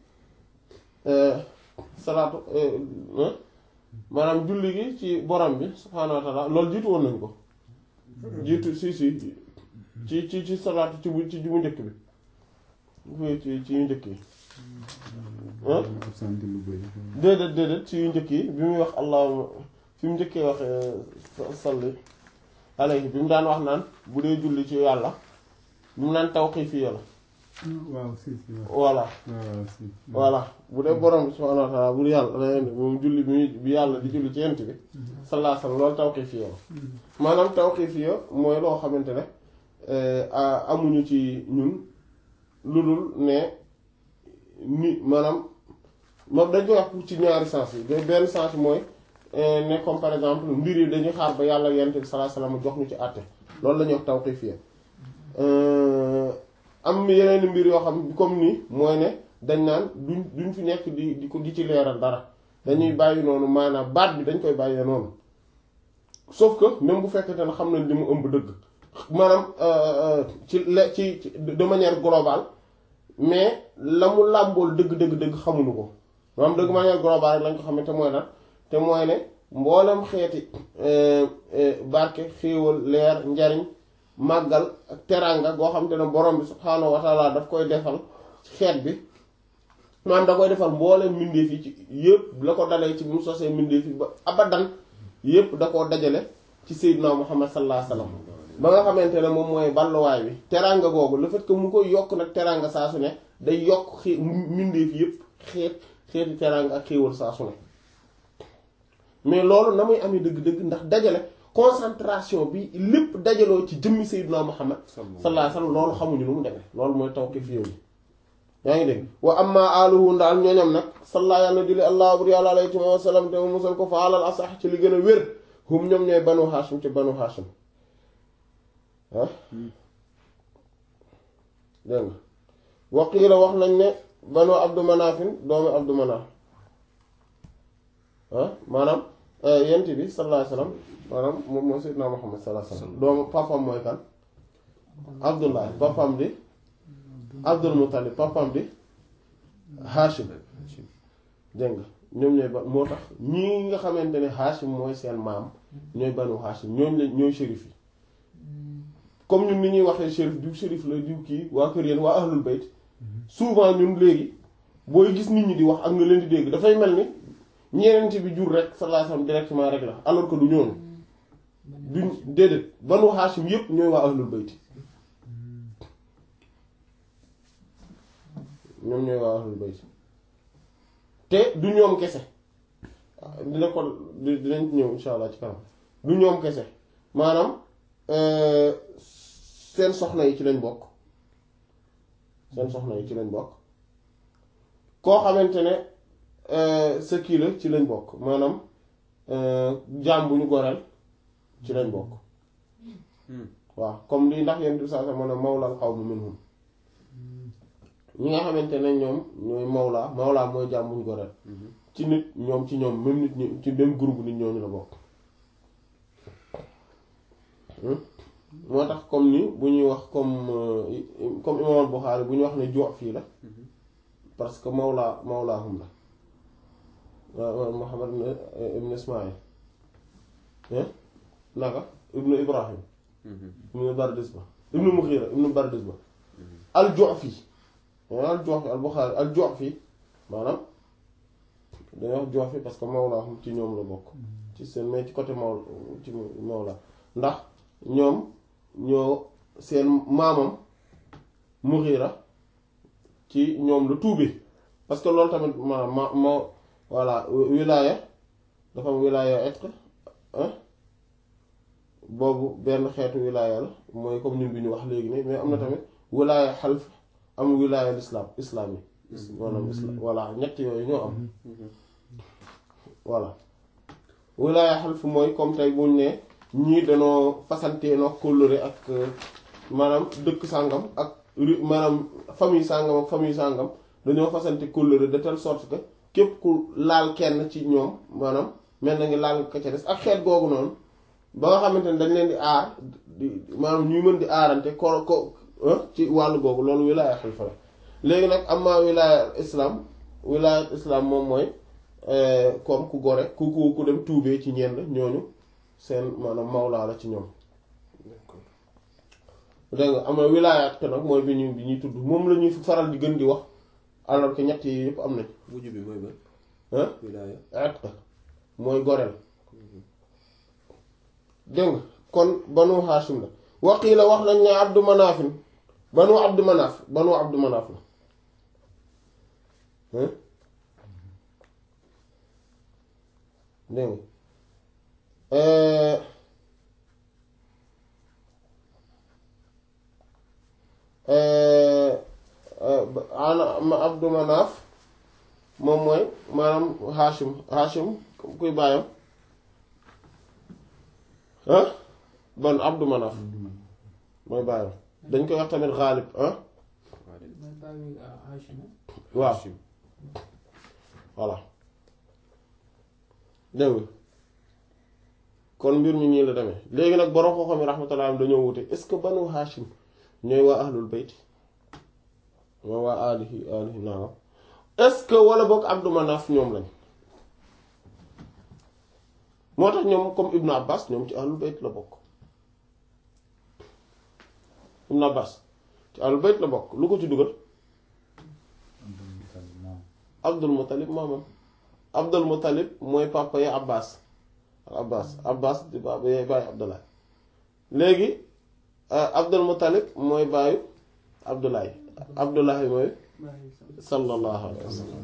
salaatu maanaam julli gi ci borom bi subhaanahu wa taala loolu jiitu woon nañu ko jiitu si si ci ci ci salaatu ci bu ci bu njëkk bi fi ci ci yu njëkk yi absent lu bëri déedéet déedéet ci yu njëkk yi bi muy wax allahuma fi mu njëkkee wax salli alayhi bi mu daan wax naan bu dee julli ci yàlla bi mu naan tawqiifiyya la waaw si si waaw voilà waaw si voilà bu dee borom bi subhaanahu wa ta'ala bu yàlla da moom julli bi bi yàlla di julli ci yent bi sallallahu alayhi wasallam loolu tawqiifiyya la maanaam tawqiifiyya mooy loo xamante ne amuñu ci ñun lu dul ne ni maanaam moom dañ koy wax pour ci ñaari sens yi de benn sens mooy ne comme par exemple mbir yi dañuy xaar ba yàlla yent bi sallallahu alayhi wasallam jox ñu ci àtte loolu la ñuy wax tawqiifiyya am yeneen mbir yoo xam comme ni mooy ne dañ naan duñ duñ fi nekk di di ko di ci leeral dara dañuy bàyyi noonu maanaam baat bi dañ koy bàyyee noonu sauf que même bu fekkente ne xam nañ li mu ëmb dëgg maanaam ci le ci de manière globale mais la mu làmbool dëgg dëgg dëgg xamuñu ko maanaam de manière globale rek lañ ko xamante mooy lan te mooy ne mboolem xeeti barke xéewal leer njariñ màggal ak teraanga goo xam te ne borom bi subhaanahu wa taala daf koy defal xeet bi maanaam da koy defal mbooleem mbindeef yi ci yëpp la ko dalee ci bi mu sosee mbindeef yi ba abadan yëpp da koo dajale ci Seydina Muhammad sallallahu alayhi wasallam ba nga xamante ne moom mooy balluwaay bi teraanga googu le fait que mu koy yokk nag teraanga saa su ne day yokk xi mbindeef yëpp xeet xeeti teraanga ak xéewal saa su ne mais loolu na muy amee dëgg-dëgg ndax dajale concentration bi lépp dajaloo ci jëmmi Seydina Muhammad sallallahu alayhi wasallam loolu xamuñu nu mu demee loolu mooy tawqif yooyu yaa ngi dégg wa amma aluhu ndaal ñooñam nag salla yàlla julli allah bur yàlla alayhi wa sallam te mu musal ko fa alal asax ci li gën a wér hum ñoom ñooy banu hashim ci banu hashim ah dégg nga waqiila wax nañ ne banu abdu manafin doomu abdu manaf ah maanaam yent bi sallallahu alayhi wasallam maanaam moom mooy Seydina Muhammad sallallahu alayhi wasallam doomu papam mooy kan Abdullah papam di Abdul Muttalib papam di Hashim dégg nga ñoom ñooy ba moo tax ñii nga xamante ne Hashim mooy seen maam ñooy banu Hashim ñooñ la ñooy shérif yi comme ñun ni ñuy waxee shérif diw shérif la diw kii waa kër yéen waa ahlul bayt souvent ñun léegi booy gis nit ñi di wax ak nga leen di dégg dafay mel ni ñeent bi jur rek sallallahu alayhi wasallam directement rek la alors que du ñoonu duñ déedéet banu Hashim yépp ñooy waa ahlul bayt ñoom ñooy waa ahlul bayt te du ñoom kese dina ko dinañ ñëw insha allah ci kanam du ñoom kese maanaam seen soxna yi ci lañ bokk seen soxna yi ci lañ bokk koo xamante ne sa kii la ci lañ bokk maanaam jaam bu ñu goreel ci lañ bokk waaw comme lii ndax yéen du saa sa mën a mawlal qawmi minhum ñi nga xamante ne ñoom ñooy mawla mawla mooy jaam bu ñu goreel ci nit ñoom ci ñoom même nit ñi ci même groupe nit ñooñu la bokk moo tax comme ni bu ñuy wax comme comme imam al-Bukhari bu ñuy wax ne jox fii la parce que mawla mawlaahum la waaw Muhammad ibn Ismaïl naka ibnu Ibrahim ibnu Bardisba ibnu Mughira ibnu Bardisba al-Ju'fi al-Ju'fi al-Bukhari al-Ju'fi maanaam dañuy wax Ju'fi parce que mawlaahum ci ñoom la bokk ci seen mais ci côté maw ci mawla ndax ñoom ñoo seen maamam Mughira ci ñoom la tuube parce que loolu tamit ma ma ma voilà wilaaya dafa am wilaaya etq boobu benn xeetu wilaaya la mooy comme ñun bi ñu wax léegi ne mais am na tamit wilaaya xalf am wilaaya lislaam islaam yi maanaam islam voilà ñett yooyu ñoo am voilà wilaaya xalf mooy comme tey buñ ne ñii dañoo fasantee noo kóllëre ak maanaam dëkk sàngam ak maanaam famille sàngam ak famille sàngam dañoo fasante kóllëre de telle sorte que képp ku laal kenn ci ñoom maanaam mel na ngi laal nga ko ca des ak xeet googu noonu ba nga xamante ne dañ leen di aar di maanaam ñuy mën di aarante ko ko ci wàllu googu loolu wilaaya xalifa la léegi nag am maa wilaaya islam wilaaya islam moom mooy comme ku gore ku ku ku dem tuubee ci ñenn ñooñu seen maanaam mawlaa la ci ñoom dégg nga am na wilaayaat ko nag mooy bi ñu bi ñuy tudd moom la ñuy faral di gën di wax alors que ñett yi yëpp am nañ mujj bi mooy ba ah wilaaya atq mooy goreel dégg nga kon banu Hashim la waqii la wax nañ ne Abdu Manaafin banu Abdu Manaaf banu Abdu Manaaf la dégg nga ana Abdu Manaaf moom mooy maanaam Hashim Hashim kuy bàyyam ah ban Abdu Manaaf mooy bàyyam dañ koy wax tamit Ghalib ah mooy bàyyi Hachim waaw voilà dégg nga kon mbir mi nii la demee léegi nag borom koo xam ne rahmatullah am dañoo wute est-ce que banu Hashim ñooy waa ahlul bayt mooy waa alihi alihi naam est-ce que wala boog Abdu Manaf ñoom lañ moo tax ñoom comme Ibnu Abbas ñoom ci ahlul bayt la bokk Ibnu Abbas ci ahlul bayt la bokk lu ko ci dugal Abdul Muttalib maamam Abdul Muttalib mooy papa yi Abbas Abbas Abbas di baba yaay bàyyi Abdullah léegi Abdul Muttalib mooy bàyyi Abdullahi Abdullahi mooy bàyyi sa sallallahu alayhi wa sallam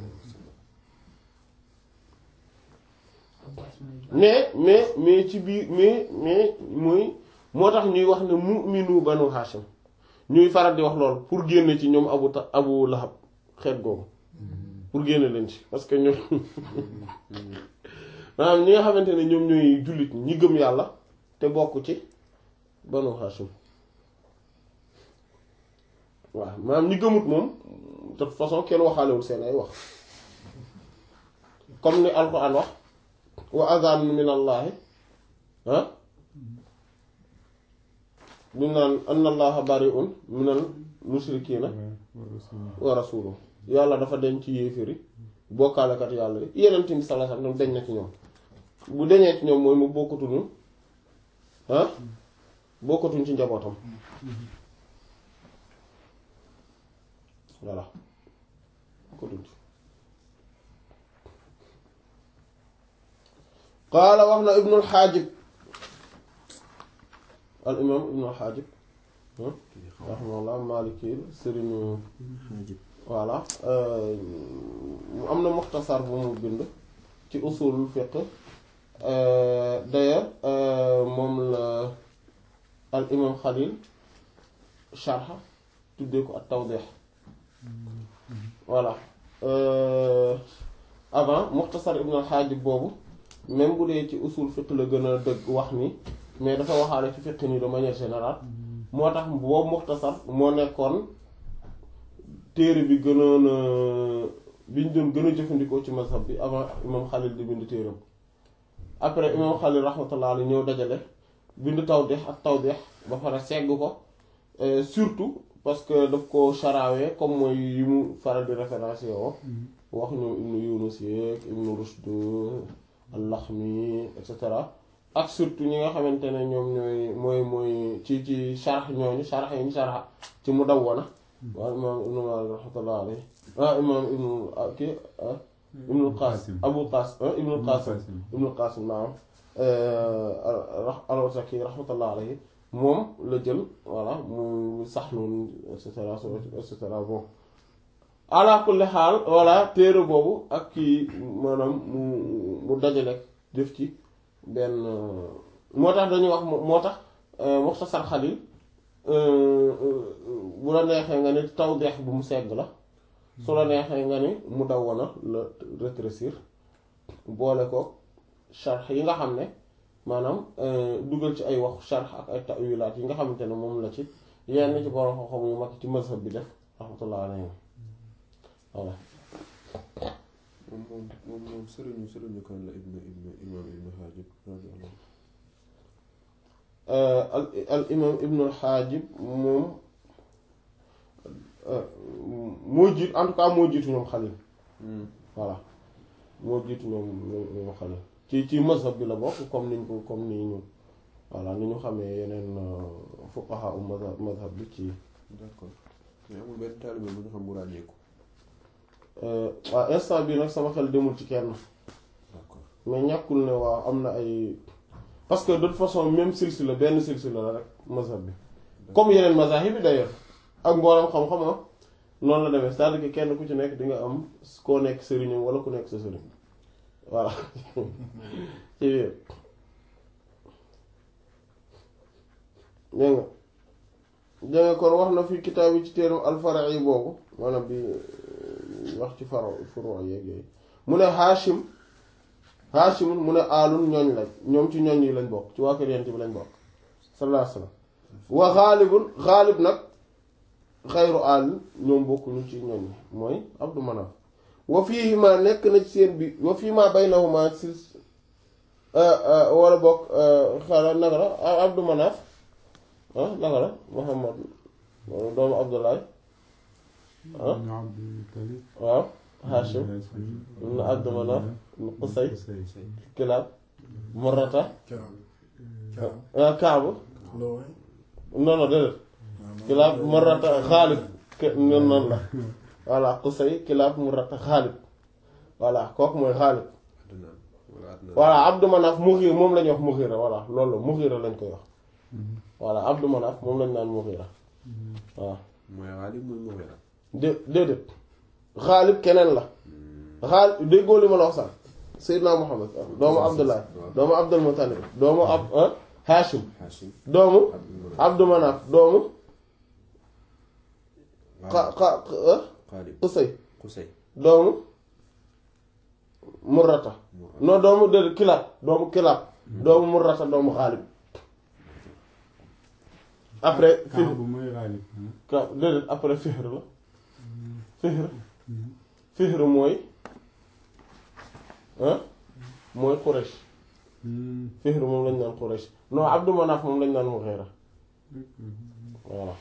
Abbas mooy bàyyi mais mais mais ci biir mais mais mooy moo tax ñuy wax ne mu'minu banu Hashim ñuy faral di wax lool pour génne ci ñoom Abu Ta Abu Lahab xeet googu pour génne leen ci parce que ñoom maanaam ñi nga xamante ne ñoom ñooy jullit ñi gëm yàlla te bokk ci banu Hashim waaw maanaam ñi gëmut moom de toute façon kenn waxaalewul seen ay wax comme ni Alxuraan wax wa adaan min allaahi ah bi mu naan anna allaha bari'un minal mushrikiina wa rasuluhu yàlla dafa deñ ci yéeféri bokkaalekat yàlla yi yeneen bi sallallahu alayhi wasallam deñ na ci ñoom bu deñee ci ñoom mooy mu bokkatuñu ah bokkatuñ ci njabootam voilà bokkatuñ ci qaala wax na ibnul xaajib al imam ibnul xaajib raximahullah maliki sëriñu voilà mu am na muxtasar bu mu bind ci usulul fiqh d'ailleurs moom la al imam xalil sharxa tuddee ko ak tawdeex voilà Euh, avant Muxtasar Ibn al-Hajib boobu même bu dee ci usul fiqh la gën a dëgg wax ni mais dafa waxaale ci fiqh ni de manière générale moo tax boobu Muxtasar moo nekkoon téere bi gënoon a bi ñu doon gën a jëfandikoo ci mazhab bi avant imam Xalil di bind téeram après imam Xalil rahmatullah alayhi ñëw dajale bind tawdih ak tawdih ba pare segg ko Euh, surtout parce que daf ko charawee comme mooy yi mu faral di référencé woo wax ñoom ibnu Yunus yeeg ibnu Rushd al-Laxmi et cetera ak surtout ñi nga xamante ne ñoom ñooy mooy mooy ci ci sharx ñooñu sharx yi ñu sharx ci Mudawwana waaw imaam ibnu Maalik rahmatullah alayhi ah imaam ibnu ah kii ah ibnu Qaasim Abu Qaasim ah ibnu Qaasim ibnu Qaasim naam al-Wasaki rahmatullah alayhi moom la jël voilà mu sax noonu et cetera et cetera bon ala kulli xaal voilà téere boobu ak kii maanaam mu mu dajale def ci benn moo tax dañuy wax moo tax Muxtasar Xalil bu la neexee nga ni tawdeex bu mu segg la su la neexee nga ni mu dawwana la rétrécir boole ko sharx yi nga xam ne maanaam dugal ci ay wax sharx ak ay tawilaat yi nga xamante ne moom la ci yenn ci borom xam-xam yu mag ci mazhab bi def rahmatullah alayhi voilà moom moom moom moom sëriñu sëriñu kan la ibnu ibnu imam ibnu Haajib radiyallahu al al imam ibnu al-Haajib moom moo jiit en tout cas moo jiitu ñoom Xalil voilà moo jiitu ñoom ñoom Xalil ci ci mazhab bi la bokk comme niñ ko comme ni ñu voilà ni ñu xamee yeneen fuqaha u mazhab mazhab bi ci d'accord mais amul benn taalibe bu ñu xam bu ràññeeku waaw instant bi nag sama xel demul ci kenn d'accord mais ñàkkul ne waaw am na ay parce que de toute façon même silsila benn silsila la rek mazhab bi comme yeneen mazahib bi d'ailleurs ak mboolem xam-xam ah noonu la demee c'est-à-dire que kenn ku ci nekk di nga am koo nekk sëriñam wala ku nekk sa sëriñ voilà ci biir dégg nga dégg nga kon wax na fi kitaab yi ci téeram alfara'i boobu maanaam bi wax ci faro furo yeeg yooyu mu ne Hashim Hashim mu ne aalun ñooñ lañ ñoom ci ñooñ yi lañ bokk ci waa kër yent bi lañ bokk sallallahu alayhi wasallam wa xaalibun xaalib nag xayru aal ñoom bokkuñu ci ñooñ yi mooy Abdu Manaf wa fii ma nekk na ci seen bi wa fii ma baynahuma si wala bokk xala naka la Abdu Manaf ah naka la Muhammad doomu Abdullahi ah waaw Hashim ibn Abdu Manaf ibn Qusay Kilaab Murrata ah Kaab non non déedéet Kilaab Murrata Xaalib noonu noonu la voilà Qusay Kilaab Murrata Xaalib voilà kooku mooy Xaalib Adnaan wala Adnaan voilà Abdu Manaf Mughira moom la ñuy wax Mughira voilà loolu la Mughira lañ koy wax voilà Abdu Manaf moom lañ naan Mughira waaw mooy Xaalib mooy Mughira dé déedéet Xaalib keneen la Xaalib déggoo li ma la wax sax Seydina Muhammad doomu Abdullah doomu Abdul Muttalib doomu ab Hashim Hashim doomu Abdul Abdu Manaf doomu xa Xaalib xa Xaalib Qusay Qusay doomu Murrata non doomu déedéet Kilaab doomu Kilaab doomu Murrata doomu Xaalib après Fihr Kaabu mooy Xaalib. ka déedéet après Fihr la Fihr Fihr mooy ah mooy Quraysh Fihr moom lañ naan Quraysh non Abdu Manaf moom lañ naan Mughira voilà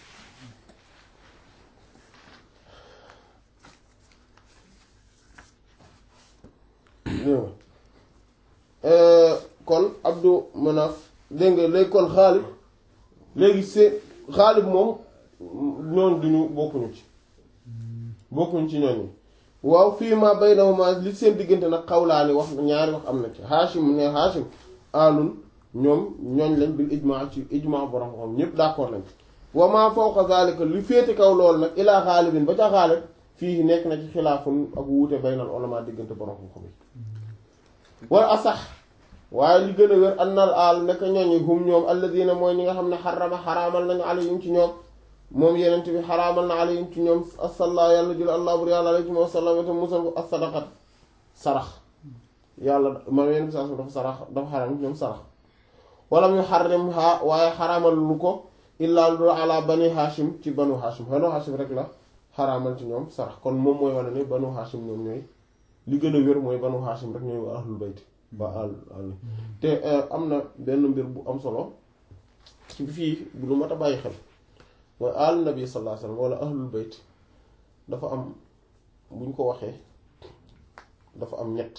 kon Abdu Manaf dégg nga léegi kon Xaalib léegi c'est Xaalib moom ñoon duñu bokkuñu ci bokkuñu ci ñooñu waaw fii ma baynahuma li seen diggante nag xawlaani wax ñaari wax am na ci Hashim ne Hashim alun ñoom ñooñ lañ bil ijmaa ci ijmaa borom xam ñëpp d'accord lañ wa ma fawqa zalika li féete kaw loolu nag ilaa xaalibin ba ca xaalib fii nekk na ci xilaafun ak wuute baynal ulama diggante borom xam-xam yi wala asax waaye li gën a wér annal aal nekk ñooñu hum ñoom alladina mooy ñi nga xam ne xarama xaraamal nañu alayhim ci ñoom moom yenent bi xaraamal na alayhim ci ñoom asalla yàlla jul allah bur yàlla alayhim wa sallam te musal ko as-sadaqat sarax yàlla moom yenent bi saa dafa sarax dafa xaraam ci ñoom sarax wala mu xarrim ha waaye xaraamal lu ko illaa lu ala bani hashim ci banu hashim banu hashim rek la xaraamal ci ñoom sarax kon moom mooy wane ne banu hashim ñoom ñooy li gën a wér mooy banu hashim rek ñooy waa ahlul bayt ba al al te am na benn mbir bu am solo ci fii bu lu mat a bàyyi xel mooy al nabi sallallahu alayhi wasallam wala ahlul bayt dafa am buñ ko waxee dafa am ñett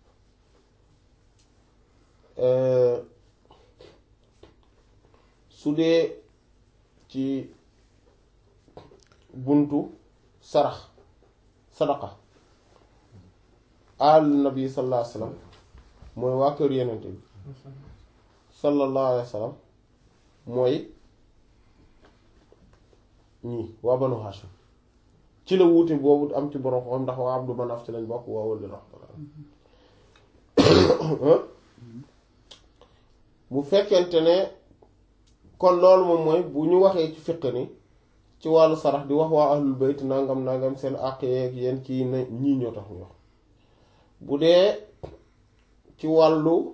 su dee ci buntu sarax sadaqa al nabi sallallahu alayhi wasallam mooy waa kër yenente bi sallallahu alayhi wasallam mooy ñii waa banu hashim ci la wuute boobu am ci borom xam ndax waa abdu manaf ci lañ bokk waa wëlli raxmatullah bu fekkente ne kon loolu moom mooy bu ñu waxee ci fiq ni ci wàllu sarax di wax waa ahlul bayt nangam nangam seen àq yeeg yéen kii na ñii ñoo tax ñu wax bu dee ci wàllu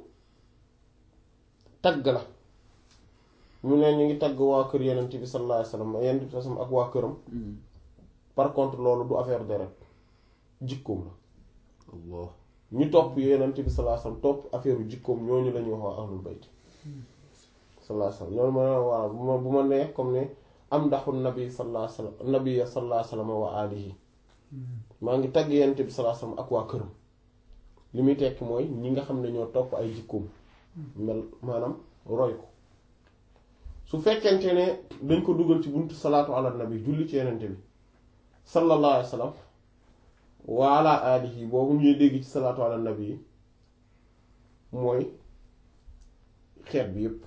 tagg la ñu ne ñu ngi tagg waa kër yenent bi sallallahu alayhi wasallam yenent bi sallam ak waa këram par contre loolu du affaire deret jikkoom la Allah ñu topp yenent bi sallallahu alayhi wasallam topp affaire jikkoom ñooñu la ñuy wax waa ahlul bayt sallallahu alayhi wasallam loolu ma ne waaw bu ma bu ma nee comme ne am ndaxul nabi sallallahu alayhi wasallam nabi sallallahu alayhi wasallam wa alihi maa ngi tagg yenent bi sallallahu alayhi wasallam ak waa këram li muy tekki mooy ñi nga xam ne ñoo topp ay jikkoom mel maanaam roy ko su fekkente ne dañ ko dugal ci buntu salaatu ala nabi julli ci yenente bi sallallahu alayhi wa sallam wa ala alihi boobu ñuy dégg ci salaatu ala nabi yi mooy xeet bi yépp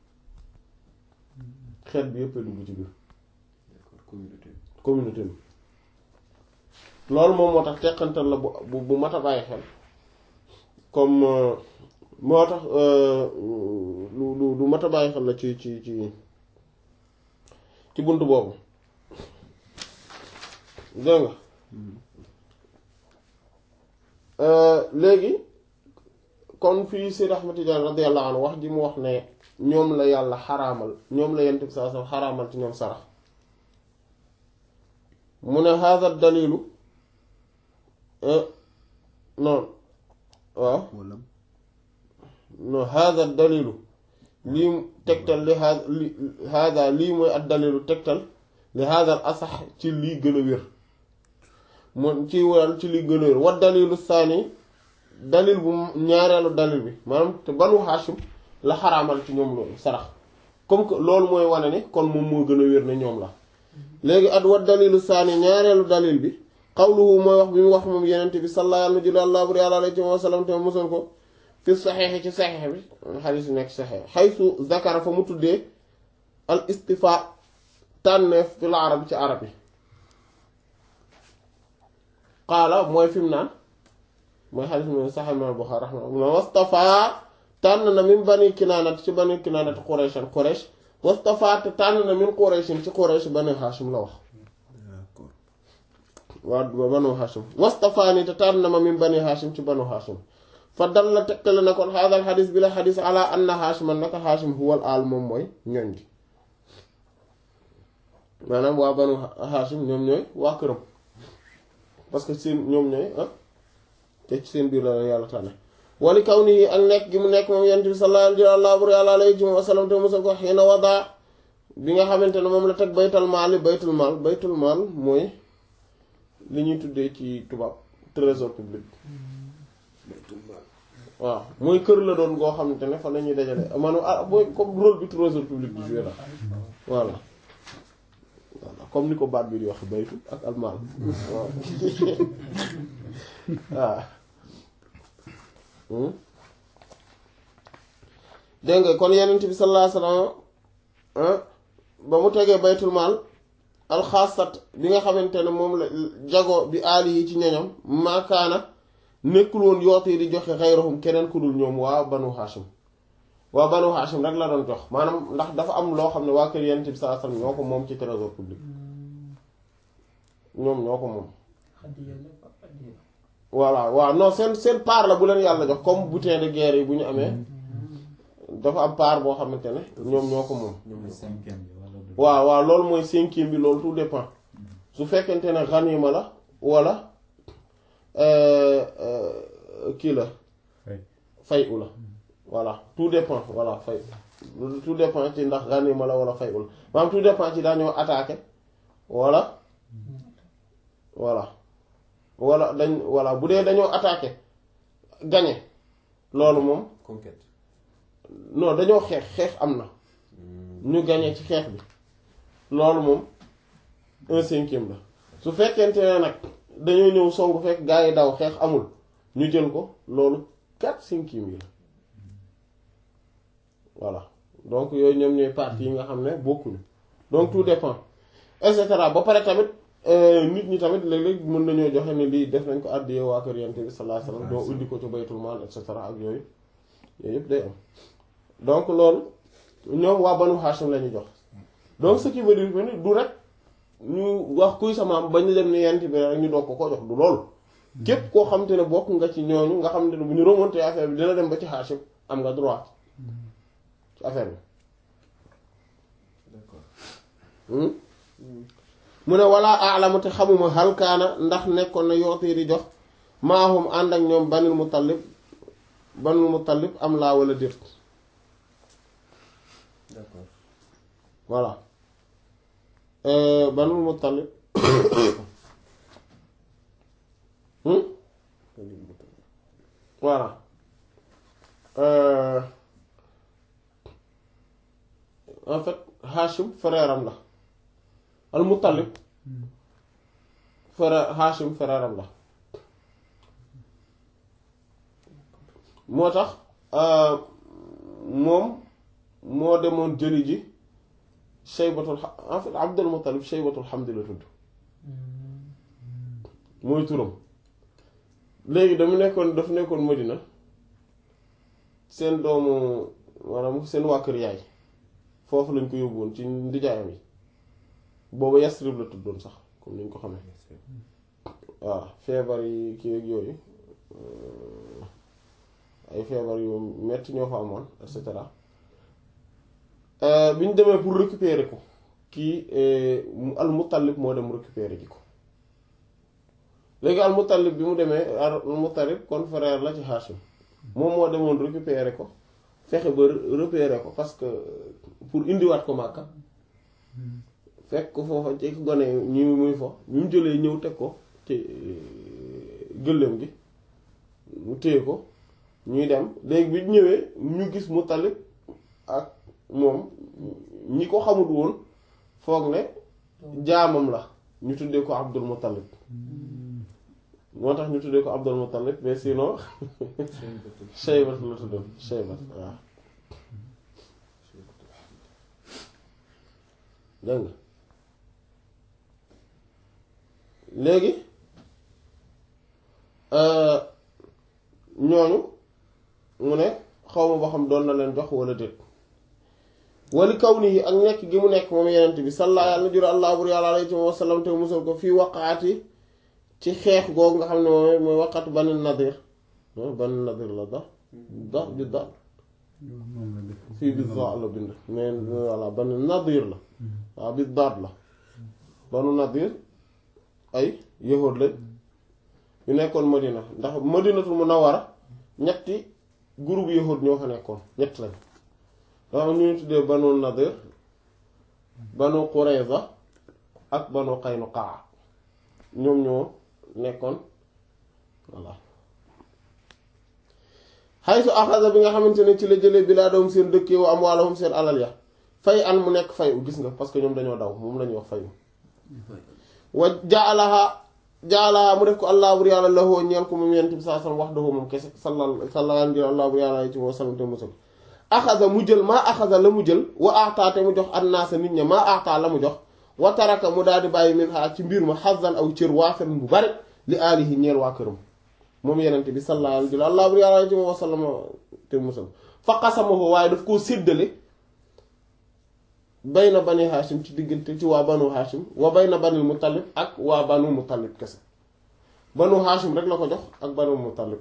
xeet bi yépp a dugg ci biir d'accord communauté communauté bi loolu moom moo tax teqantal la bu bu mat a bàyyi xel comme moo tax lu lu lu mat a bàyyi xel la ci ci ci ci bunt boobu dégg nga léegi kon fii Seydi Ahmad Tijaan radiyallahu anhu wax ji mu wax ne ñoom la yàlla xaraamal ñoom la yent bi saa sam xaraamal ci ñoom sarax mu ne haada dalilu non waaw wala non haada dalilu lii tegtal li haada li haada lii mooy ak dalilu tegtal li haada al asax ci lii gën a wér moom ci wàll ci lii gën a wér wa dalilu saani dalil bu ñaareelu dalil bi maanaam te banu Hashim la xaraamal ci ñoom loolu sarax comme que loolu mooy wane ne kon moom moo gën a wér ne ñoom la léegi at wa dalilu saani ñaareelu dalil bi xawluhu mooy wax bi mu wax moom yenente bi sallallahu alayhi wa sallam te mosal ko fi saxeexi ci saxeex bi xadiis yi nekk saxeex xaysu zakara fa mu tuddee al istifa tànneef fil arab ci arab yi qaala mooy fi mu naan mooy xadiis mu saxeex imaam Buxaari raximahullah wastafa tànn na min bani kinaanat ci bani kinaanat qurayshan quraysh wastafa te tànn na min qurayshin ci quraysh bani haashim la wax d'accord waa banu haashim wastafaani te tànn na ma min bani haashim ci banu haashim fa dal la tekkale na kon haadal xadis bi la xadis ala anna haashiman naka haashim huwal aal moom mooy ñoñ gi maanaam waa banu haashim ñoom ñooy waa këram parce que seen ñoom ñooy ah te ci seen biir la yàlla tànne wali kaw nii ak nekk gi mu nekk moom yent bi sallallahu alayhi wa sallam te musal ko xiina wadaa bi nga xamante ne moom la teg baytal maal yi baytul maal baytul maal mooy li ñuy tuddee ci tubaab trésor public waaw mooy kër la doon goo xamante ne fa la ñuy dajale maanaam ah mooy comme rôle bi trésor public di joué la voilà voilà comme ni ko baat bi di wax baytu ak almaal waaw waaw dégg nga kon yenent bi sallallahu alayhi wasallam ba mu tegee baytul maal alxaasat bi nga xamante ne moom la jago bi aali yi ci ñoñam maakaana nekkul woon yoote yi di joxe xayrahum keneen ku dul ñoom waa banu hashim waa banu Hashim rek la doon jox maanaam ndax dafa am loo xam ne waa kër Yonent bi sallallahu alayhi wasallam ñoo ko moom ci trésor public ñoom ñoo ko moom Hadiya la fa hadiya. voilà waaw non seen seen part la bu leen yàlla jox comme butin de guerre yi bu ñu amee dafa am part boo xamante ne ñoom ñoo ko moom ñoom le ñoo cinquième bi wala du waaw waaw loolu mooy cinquième bi loolu tout dépend su fekkente ne ganima la wala euh, euh, kii la Fay. fay u la voilà tout dépend voilà fay tout dépend ci ndax ganima la wala fay u la maanaam tout dépend ci dañoo attaqué wala voilà wala dañ voilà bu dee dañoo attaqué gagné loolu moom conquête non dañoo xeex xeex am na ñu gagné ci xeex bi loolu moom un cinquième la su fekkente ne nag dañoo ñëw songu fekk gaa yi daw xeex amul ñu jël ko loolu quatre cinquième yi la voilà donc yooyu ñoom ñooy parties yi nga xam ne bokkuñu donc tout dépend et cetera ba pare tamit euh, nit ñi tamit léeg-léeg mën nañoo joxe ne lii def nañ ko àddiyee waa kër Yonent bi sallallahu alayhi wasallam doo indi ko ci baytul maal et cetera ak yooyu yooyu yëpp day am donc loolu ñoom waa banu Hashim la ñuy jox donc ce qui veut dire que ni du rek ñu wax kuy samaam bañ dem ni Yonent bi rek ñu doog ko ko jox du loolu képp koo xam te ne bokk nga ci ñooñu nga xam te ne bu ñu remonté affaire bi dina dem ba ci Hashim am nga droit ci affaire bi d'accord Hmm? mu ne wala alamu te xamuma halkaana ndax nekkoon na yootee di jox maahum ànd ak ñoom banil mutallib banil mutallib am laa wala déet d'accord voilà Euh, banil mutallib Hmm? voilà Euh, en fait Hashim frère am la al mutallib frère Hashim frère am la moo tax euh, moom moo demoon jëli ji Shaybatul Ha- en fait Abdul Muttalib Shaybatul Hamdi la tudd mooy turam léegi dama nekkoon dafa nekkoon Madina seen doomu maanaam seen waa kër yaay foofu lañ ko yóbbu woon ci ndijaayam yi boobu Yasrib la tuddoon sax comme ni ñu ko xamee waaw feebar yi kii ak yooyu euh, ay feebar yu metti ñoo fa amoon et cetera bi ñu demee pour récupérer ko kii al Muttalib moo dem récupérer ji ko léegi al Muttalib bi mu demee al Muttalib kon frère la ci Hashim moom moo demoon récupérer ko fexe ba repérer ko parce que pour indiwaat ko Màkka fekk ko foofa ci gone ñi muy fo bi mu jëlee ñëw teg ko ci gëléem gi mu téye ko ñuy dem léegi bi ñu ñëwee ñu gis Muttalib ak moom ñi ko xamut woon foog ne jaamam la ñu tuddee ko Abdul Muttalib moo tax ñu tuddee ko Abdul Muttalib mais sinon Shaybat la tuddoon Shaybat waaw dégg nga léegi ñooñu mu ne xaw ma ba xam doon na leen jox wala déet wali kaw nii ak nekk gi mu nekk moom yenent bi salla yàlla jur allah bur yàlla alayhi wa sallam te musal ko fii waqaati ci xeex googu nga xam ne moom mooy waqatu bani nadir bani nadir la da da bi da moom la def fii bi da la bind mais voilà bani nadir la waaw bi daat la banu nadir ay yahood lañ yu nekkoon madina ndax madinatul munawwara ñetti groupe yahood ñoo fa nekkoon ñett lañ dafa am ñu ñu tuddee banu nadir banu qurayza ak banu qaynuqaa ñoom ñoo nekkoon voilà xaytu axasa bi nga xamante ne ci la jëlee bilaadahum seen dëkk wa amwaalahum seen alal ya fay an mu nekk fayu gis nga parce que ñoom dañoo daw moom la ñuy wax fayu wa jaalaha jaalaha mu def ko allah bur yàlla lahoo ñeel ko moom yent bi saa sallam wax dahoo moom kese salla sallaan jël allah bur yàlla ci moo sallam te musal axasa mu jël maa axasa la mu jël wa aataa te mu jox annaasa nit ña maa aataa la mu jox wa taraka mu daal di bàyyi min xaa ci mbir ma xasan aw cër waafen bu bari li aalihi ñeel waa këram moom yenente bi sallallahu alayhi wa sallam bur yàlla ci moo sallam te musal fa qasamahu waaye daf koo séddale bayna bani Hashim ci diggante ci waa banu Hashim wa bayna banil Muttalib ak waa banu Muttalib kese banu Hashim rek la ko jox ak banu Muttalib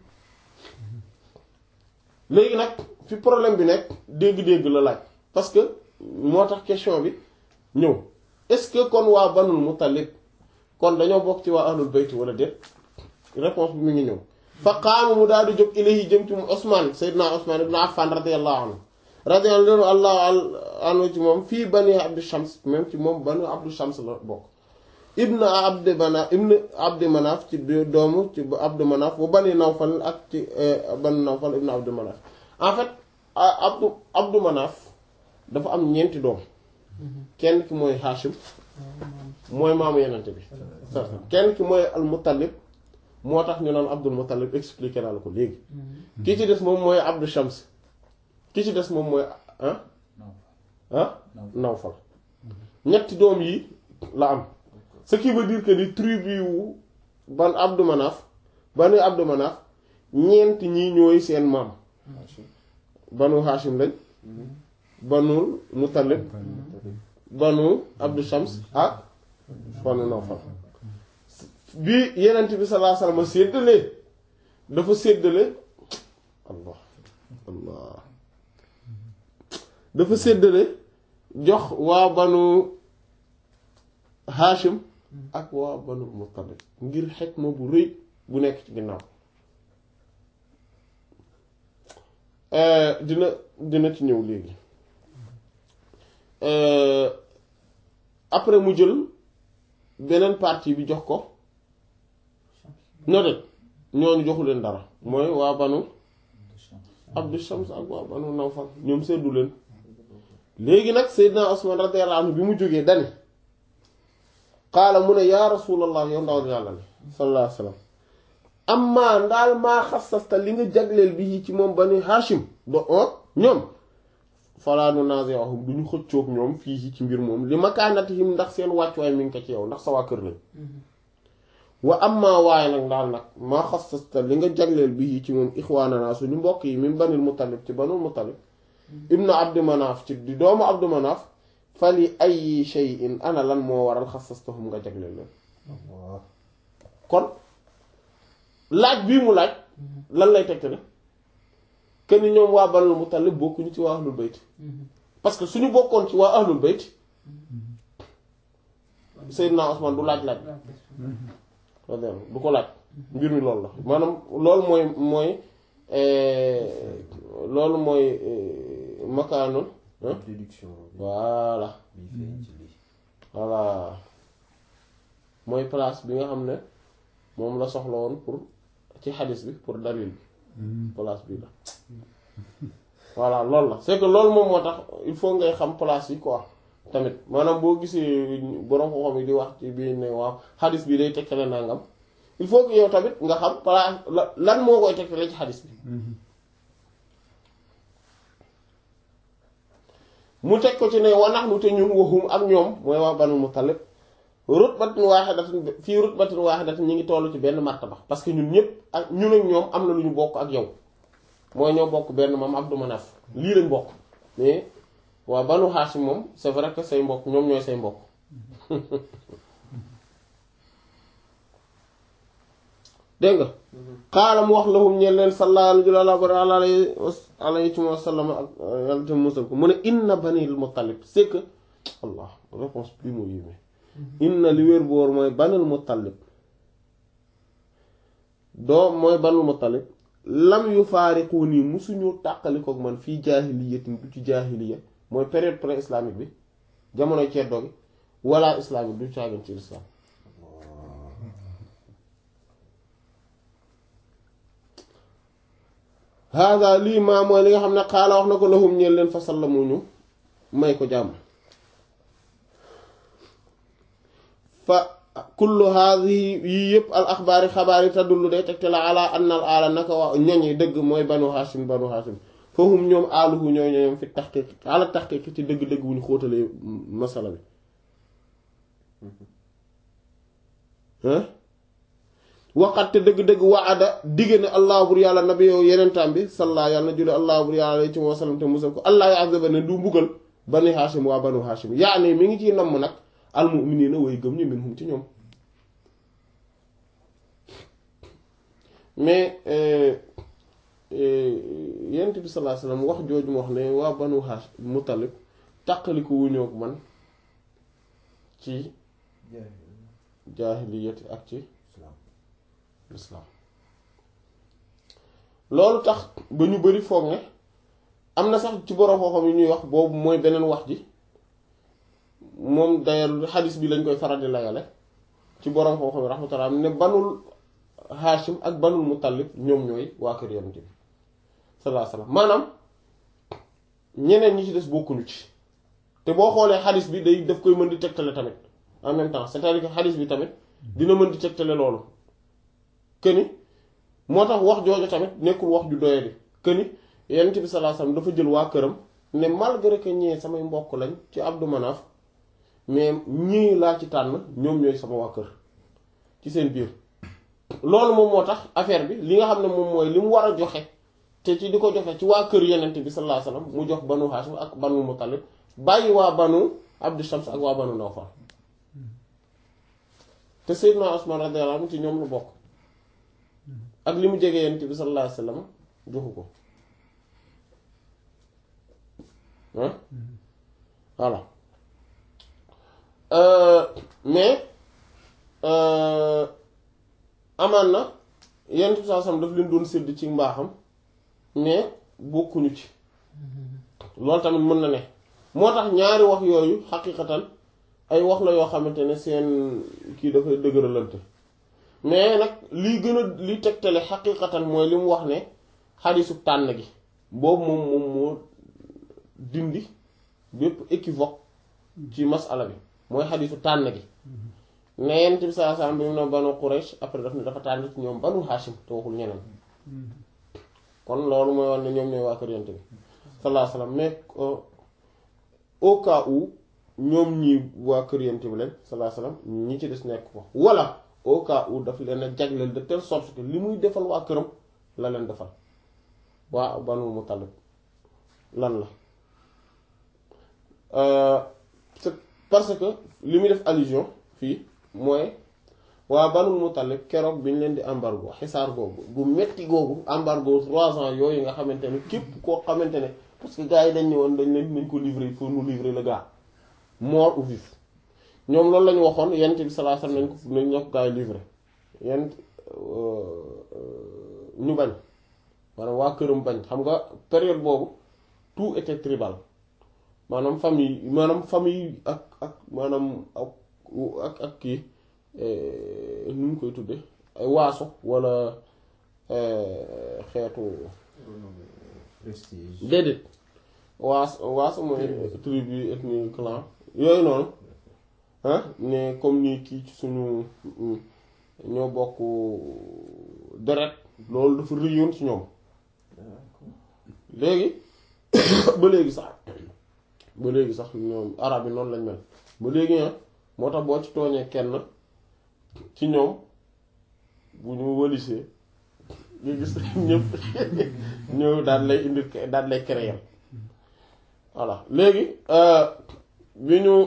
léegi nag fi problème bi nekk dégg-dégg la laaj parce que moo tax question bi ñëw est-ce que kon waa banul Muttalib kon dañoo bokk ci waa ahlul bayt wala déet réponse bi mu ngi ñëw fa qaama mu daal di jóg ilayhi jëm ci mu Ousmane Seydina Ousmane ibn Affan radiyallahu anhu radiyallahu anhu ci moom fii bani Abdu Shams même ci moom banu Abdu Shams la bokk ibn Abdi Manaf ibn Abdi Manaf ci doomu ci Abdi Manaf bu bani Nawfal ak ci bani Nawfal ibn Abdi Manaf en fait Abdu Abdu Manaf dafa am ñeenti doom kenn ki mooy Hashim mooy maamu yenente bi kenn ki mooy al Muttalib moo tax ñu naan Abdul Muttalib expliqué naa la ko léegi ki ci des moom mooy Abdu Shams ki ci des moom mooy ah ah Nawfal ñetti doom yi la am ce qui veut dire que ni tribu wu ban Abdu Manaf banu Abdu Manaf ñeent ñi ñooy seen maam banu Hashim lañ banu Muttalib banu Abdu Shams ak banu Nawfal bi yenent bi sallallahu alayhi wasallam séddalee dafa séddale allah allah dafa séddale jox waa banu Hashim ak waa banu Muttalib ngir xekma bu rëy bu nekk ci ginnaaw dina dina ci ñëw léegi après mu jël beneen partie bi jox ko no det ñooñu joxu leen dara mooy waa banu Abdu Shams ak waa banu Nawfal ñoom seddu leen léegi nag Seydina Usman radiyallahu anhu bi mu jógee dani qaala mu ne yaa rasulallah yow ndaw yàlla ne sallallahu alayhi wa sallam amma ndaal maa xasasta li nga jagleel bi ci moom bani Hashim do ñoom falaa nunazi'uhum du ñu xëccoog ñoom fii ci mbir moom li makaanatihim ndax seen wàccuwaay mi ngi ko ci yow ndax sa waa kër lañ wa amma waaye nag ndaal nag maa xasasta li nga jagleel bi ci moom ixwaanana suñu mbokk yi min banil Muttalib ci banul Muttalib ibnu Abdi Manaaf ci di doomu Abdu Manaaf fali ay shay'in ana lan moo waral xasastahum nga jagleel leen kon laaj bii mu laaj lan lay tegte ne kenn ñoom waa banul Muttalib bokkuñu ci waa ahlul bayt parce que suñu bokkoon ci waa ahlul bayt Seydina Usmaan du laaj laaj du ko laaj mbir mi loolu la maanaam loolu mooy mooy loolu mooy makaanul déduction bi voilà bi feeñ ci lii voilà mooy place bi nga xam ne moom la soxla woon pour ci xadis bi pour dalil bi place bii la voilà loolu la c'est que loolu moom moo tax il faut ngay xam place yi quoi tamit maanaam boo gisee borom xam-xam yi di wax ci biir ne waaw xadis bi day tegtale nangam il faut que yow tamit nga xam place la lan moo koy tegtale ci xadis bi mu teg ko ci ne wanax nu te ñun waxum ak ñoom mooy waa banu Muttalib rutbatin waahidatin fii rutbatin waahidatin ñu ngi toll ci benn martaba parce que ñun ñëpp ak ñun ak ñoom am na lu ñu bokk ak yow mooy ñoo bokk benn maam Abdu Manaf lii lañ bokk mais waa banu Hashim moom c'est vrai que say mbokk ñoom ñooy say mbokk dégg nga xaala mu wax lahum ñeen leen sallallahu alayhi wa sallam ak yàlla te musal ko mu ne inna banil Muttalib c'est que allah réponse bi moo yéeme inna li wér boor mooy banil Muttalib doo mooy banil Muttalib lam yu faariqu nii musuñu tàqalikook man fii jaahiliyatin du ci jaahiliya mooy période pré-islamique bi jamonoy ceddoo gi wala islamique du caagin ci islam hada lii maa mooy li nga xam ne xaala wax na ko lahum ñeen leen fasal la mu ñu may ko jàmm fa kullu haadihi yii yëpp al axbaari xabaar yi tadullu day tegte la ala anna al aala naka waa ñoñ yi dëgg mooy banu hashim banu hashim fahum ñoom aaluhu ñooy ñoom fi taxqiq ala taxqiq ci dëgg-dëgg bu ñu xóotalee masala bi waxat te dëgg-dëgg waada digge ne allah bur yàlla nabi yow yenentaam bi salla yàlla na julli allah bur yàlla alayhi wa sallam te musal ko allah ya azaba ne du mbugal bani hashim waa banu hashim yaa ne mi ngi ciy namm nag almuminina way gëm ñu minhum ci ñoom mais yent bi sallallahu alayhi wasallam wax jooju mu wax ne waa banu hashim mutalib tàqali ko wuñoo ak man ci jaahiliyati ak ci lislaam loolu tax ba ñu bari foog ne am na sax ci borom xam-xam yi ñuy wax boobu mooy beneen wax ji moom d'ailleurs xadis bi lañ koy faral di layale ci borom xam-xam yi rahmatullah ne banul Hashim ak banul Muttalib ñoom ñooy waa kër Yonent bi sallallahu alayhi wasallam maanaam ñeneen ñi ci des bokkuñu ci te boo xoolee xadis bi day daf koy mën di tegtale tamit en même temps c'est-à-dire que xadis bi tamit dina mën di tegtale loolu këni moo tax wax jooju tamit nekkul wax ju doyadi këni Yonent bi sallallahu alayhi wasallam dafa jël waa këram ne malgré que ñee samay mbokk lañ ci Abdu Manaf mais ñii laa ci tànn ñoom ñooy sama waa kër ci seen biir loolu moom moo tax affaire bi li nga xam ne moom mooy li mu war a joxe te ci di ko joxe ci waa kër Yonent bi sallallahu alayhi wasallam mu jox banu Hashim ak banu Muttalib bàyyi waa banu Abdu Shams ak waa banu Nawfal te Seydina Usman radiyallahu anhu ci ñoom lu bokk ak li mu jege Yonent bi sallallahu alayhi wasallam joxu ko ah voilà mais amaan na Yonent bi sallallahu alayhi wasallam daf leen doon sédd ci mbaaxam mais bokkuñu ci loolu tamit mën na ne moo tax ñaari wax yooyu xaqiqatan ay wax la yoo xamante ne seen kii dafay dëgëralante mais nag lii gën a li tegtale xaqiqatan mooy li mu wax ne xadisu tànn gi boobu moom moom moo dindi bépp équivoque ci masala bi mooy xadisu tànn gi ne Yonent bi sallallahu alayhi wasallam bi mu ne banu Quraysh après daf ne dafa tànn ci ñoom banu Hashim te waxul ñeneen kon loolu mooy wax ne ñoom ñooy waa kër Yonent bi sallallahu alayhi wasallam mais au cas où ñoom ñi waa kër Yonent bi lañ sallallahu alayhi wasallam ñi ci des nekk ko wala au cas où daf leen a jagleel de telle sorte que li muy defal waa këram la leen defal waa Banu Muttalib lan la c'est parce que li muy def allusion fii mooy waa Banu Muttalib keroog bi ñu leen di embargo xisaar googu gu metti googu embargo trois ans yooyu nga xamante ne képp koo xamante ne parce que gars yi dañ ne woon dañ leen nañ ko livrer il faut nous livrer le gars mort ou vif ñoom loolu la ñu waxoon Yonent bi sallallahu alayhi wasallam nañ ko nañ ñoo ko gars yi livrer Yonent ñu bañ maanaam waa këram bañ xam nga période boobu tout était tribal maanaam famille maanaam famille ak ak maanaam ak ak ak kii nu mu koy tudde ay waaso walla xeetu prestige déedéet waas waaso mooy tribu ethnie clan yooyu noonu ah ne comme ni kii ci suñu ñoo bokk deret loolu dafa rëyoon ci ñoom léegi ba léegi sax ba léegi sax ñoom arab yi noonu lañ mel ba léegi ah moo tax boo ci tooñee kenn ci ñoom bu ñu wëlisee nga gis ñëpp ñëw daal lay indi daal lay créer voilà léegi bi ñu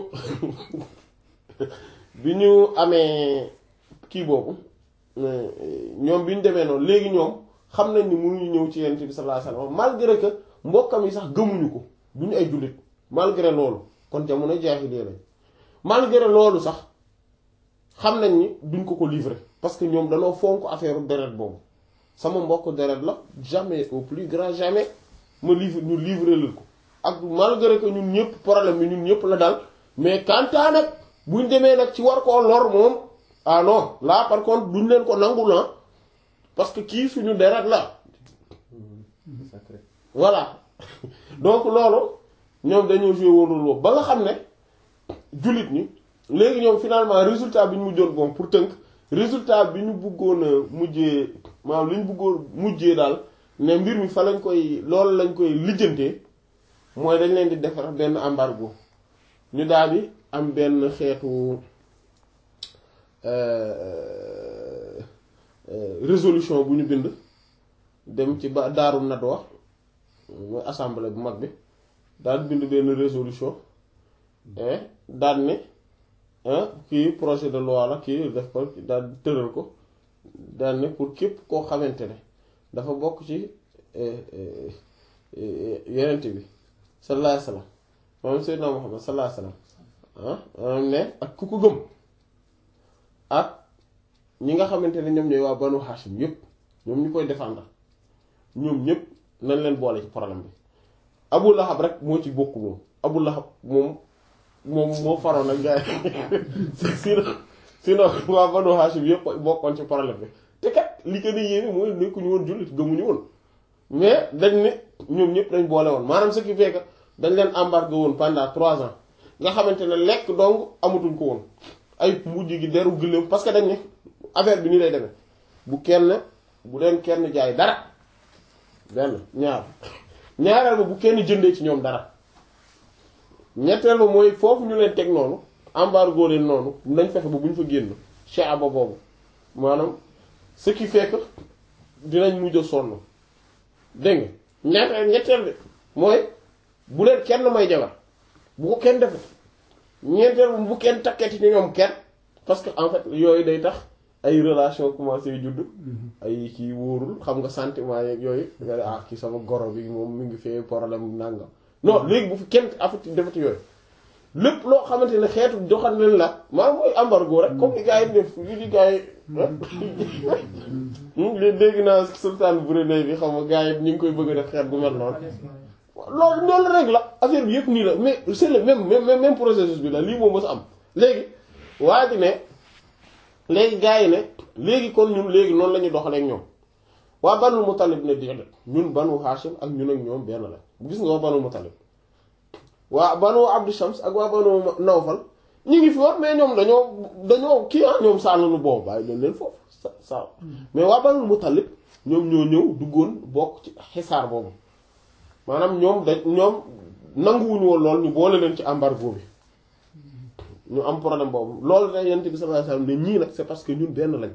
bi ñu amee kii boobu ñoom bi ñu demee noonu léegi ñoom xam nañ ni mënuñu ñëw ci Yonent bi sallallahu alayhi wasallam malgré que mbokkam yi sax gëmuñu ko duñu ay jullit malgré loolu kon jamono jaahiliya lañ malgré loolu sax xam nañ ni duñ ko ko livrer parce que ñoom danoo fonk affaire deret boobu sama mbokk deret la jamais au plus grand jamais ma livre ñu livrer leen ko ak malgré que ñun ñëpp problème bi ñun ñëpp la dal mais kantaa nag buñ demee nag ci war koo lor moom ah non là par contre duñ leen ko nangu la parce que kii suñu deret la sacré voilà donc loolu ñoom dañoo joué woon rôle boobu ba nga xam ne jullit ñi léegi ñoom finalement résultat bi ñu mujjoon bon pour tënk résultat bi ñu bëggoon a mujjee maanaam li ñu bëggoon mujjee daal ne mbir mi fa lañ koy loolu lañ koy lijjantee mooy dañ leen di defar benn embargo ñu daal di am benn xeetu résolution bu ñu bind dem ci ba daaru nadwa mooy assemblée bu mag bi daal bind benn résolution daal ne kii projet de loi la kii def ko daal tëral ko daal ne pour képp koo xamante ne dafa bokk ci yenent bi sallallahu alayhi wasallam moom Seydina Muhammad sallallahu alayhi wasallam ah ne ak ku ko gëm ak ñi nga xamante ne ñoom ñooy waa Banu Hashim yépp ñoom ñu koy défendre ñoom ñépp nañ leen boole ci problème bi Abu Lahab rek moo ci bokk moom Abu Lahab moom moom moo faroon ak gars yi sinon sinon waa Banu Hashim yépp bokkoon ci problème bi te kat li ko di yéeme mooy nekkuñu woon jullit gëmuñu woon mais dañ ne ñoom ñépp dañ boole woon maanaam ce qui fait que dañ leen embarqué woon pendant trois ans nga xamante ne lekk dong amatuñ ko woon ay mujj gi deru gëléem parce que dañ ne affaire bi nii lay demee bu kenn bu leen kenn jaay dara benn ñaar ñaareel ba bu kenn jëndee ci ñoom dara ñetteel ba mooy foofu ñu leen teg noonu embargo leen noonu nañ fexe ba bu ñu fa génn shaaba boobu maanaam ce qui fait que dinañ mujj a sonn dégg nga ñetteel ñetteel bi mooy bu leen kenn may jabar bu ko kenn defee ñeenteel ba bu kenn takketi ci ñoom kenn parce que en fait yooyu day tax ay relation commencé judd ay kii wóorul xam nga sentiment yeeg yooyu nga ne ah kii sama goro bi moom mi ngi fee problème nangam non léegi bu fi kenn afati defati yooyu lépp loo xamante ne xeetu joxan leen la maa mooy embargo rek comme li gars yi def li di gars yi léegi dégg naa sultan Brunei bi xam nga gars yi ñu ngi koy bëgg a def xeet bu mel noonu loolu loolu rek la affaire bi yëpp nii la mais c'est le même même même processus bi la lii moom mës a am léegi waa ji ne léegi gars yi ne léegi kon ñun léegi noonu la ñu doxalee ak ñoom waa Banu Muttalib ne déedéet ñun Banu Hashim ak ñun ak ñoom benn la gis nga waa Banu Muttalib waa Banu Abdu Shams ak waa Banu Nawfal ñu ngi fi war mais ñoom dañoo dañoo kii ah ñoom sàllanu boobu bàyyi leen leen foofu sa sa mais waa Banu Muttalib ñoom ñoo ñëw duggoon bokk ci xisaar boobu maanaam ñoom da ñoom nanguwuñu woon lool ñu boole leen ci embargo bi ñu am problème boobu loolu da yent bi sallallahu alayhi wasallam ne ñii nag c'est parce que ñun benn lañ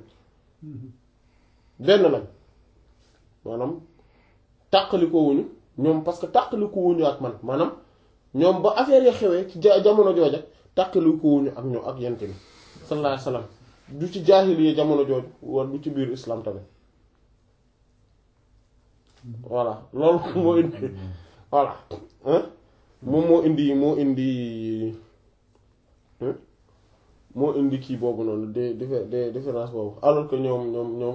benn lañ maanaam tàqalikoo wuñu ñoom parce que tàqalikoo wuñu ak man maanaam ñoom ba affaire ya xewee ci jamono jooja tàqalikoo wuñu ak ñoom ak yent bi sallallahu alayhi wasallam du ci jaahiliya jamono jooju wala du ci biir islam tamit voilà loolu moo indi voilà moom moo indi moo indi moo indi kii boobu noonu de de différence boobu alors que ñoom ñoom ñoom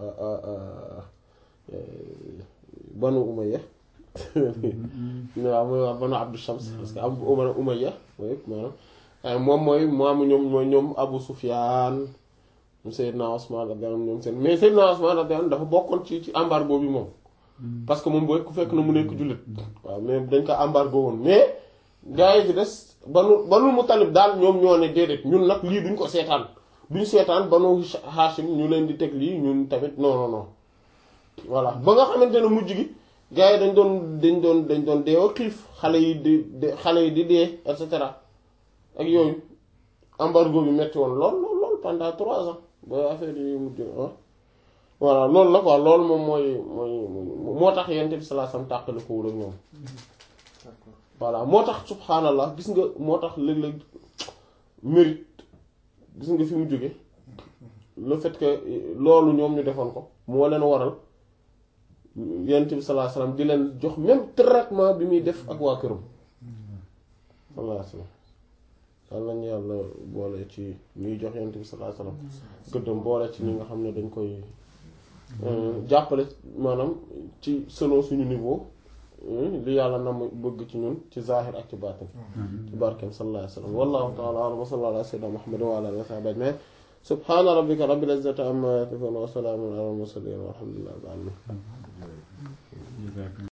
banu umayya waaw mooy waa banu abdu shams parce que am umana umayya mooy maanaam moom mooy maamu ñoom mooy ñoom abu sufyaan Seydina Usmaan radiyallahu anhu ñoom seen mais Seydina Usmaan radiyallahu anhu dafa bokkoon ci ci embargo bi moom parce que moom booy ku fekk na mu nekk jullit waaw mais dañ ko embargo woon mais gars yi ci des banu banu Muttalib daal ñoom ñoo ne déedéet ñun nag lii duñ ko seetaan duñ seetaan banu Hashim ñu leen di teg lii ñun tamit non non non voilà ba nga xamante ne mujj gi gars yi dañ doon dañ doon dañ doon deewa xiif xale yi di xale yi di dee et cetera ak yooyu embargo bi metti woon lool lool lool pendant trois ans ba affaire yi mujj ah voilà loolu la quoi loolu moom mooy mooy moo tax yent bi sallallahu alayhi wasallam tàqali ko wul ak ñoom voilà moo tax subhaanallah gis nga moo tax léeg-léeg mérite gis nga fi mu jóge le fait que loolu ñoom ñu defoon ko moo leen waral yent bi sallallahu alayhi wasallam di leen jox même traitement bi muy def ak waa këram sallallahu alayhi wasallam yàlla nañu yàlla boole ci ñuy jox yent bi sallallahu alayhi wasallam gëddam boole ci ñi nga xam ne dañ koy jàppale maanaam ci selon suñu niveau li yàlla na mu bëgg ci ñun ci zahir ak ci baatin ci barkeem sallallahu alayhi wa sallam wallahu ta'ala a'lam wa sallallahu ala sayyidina muhammad wa ala alihi wa sahbihi ajma'in subhana rabbika rabbil izzati amma yasifun wa salamun ala al mursalin walhamdulillahi rabbil alamin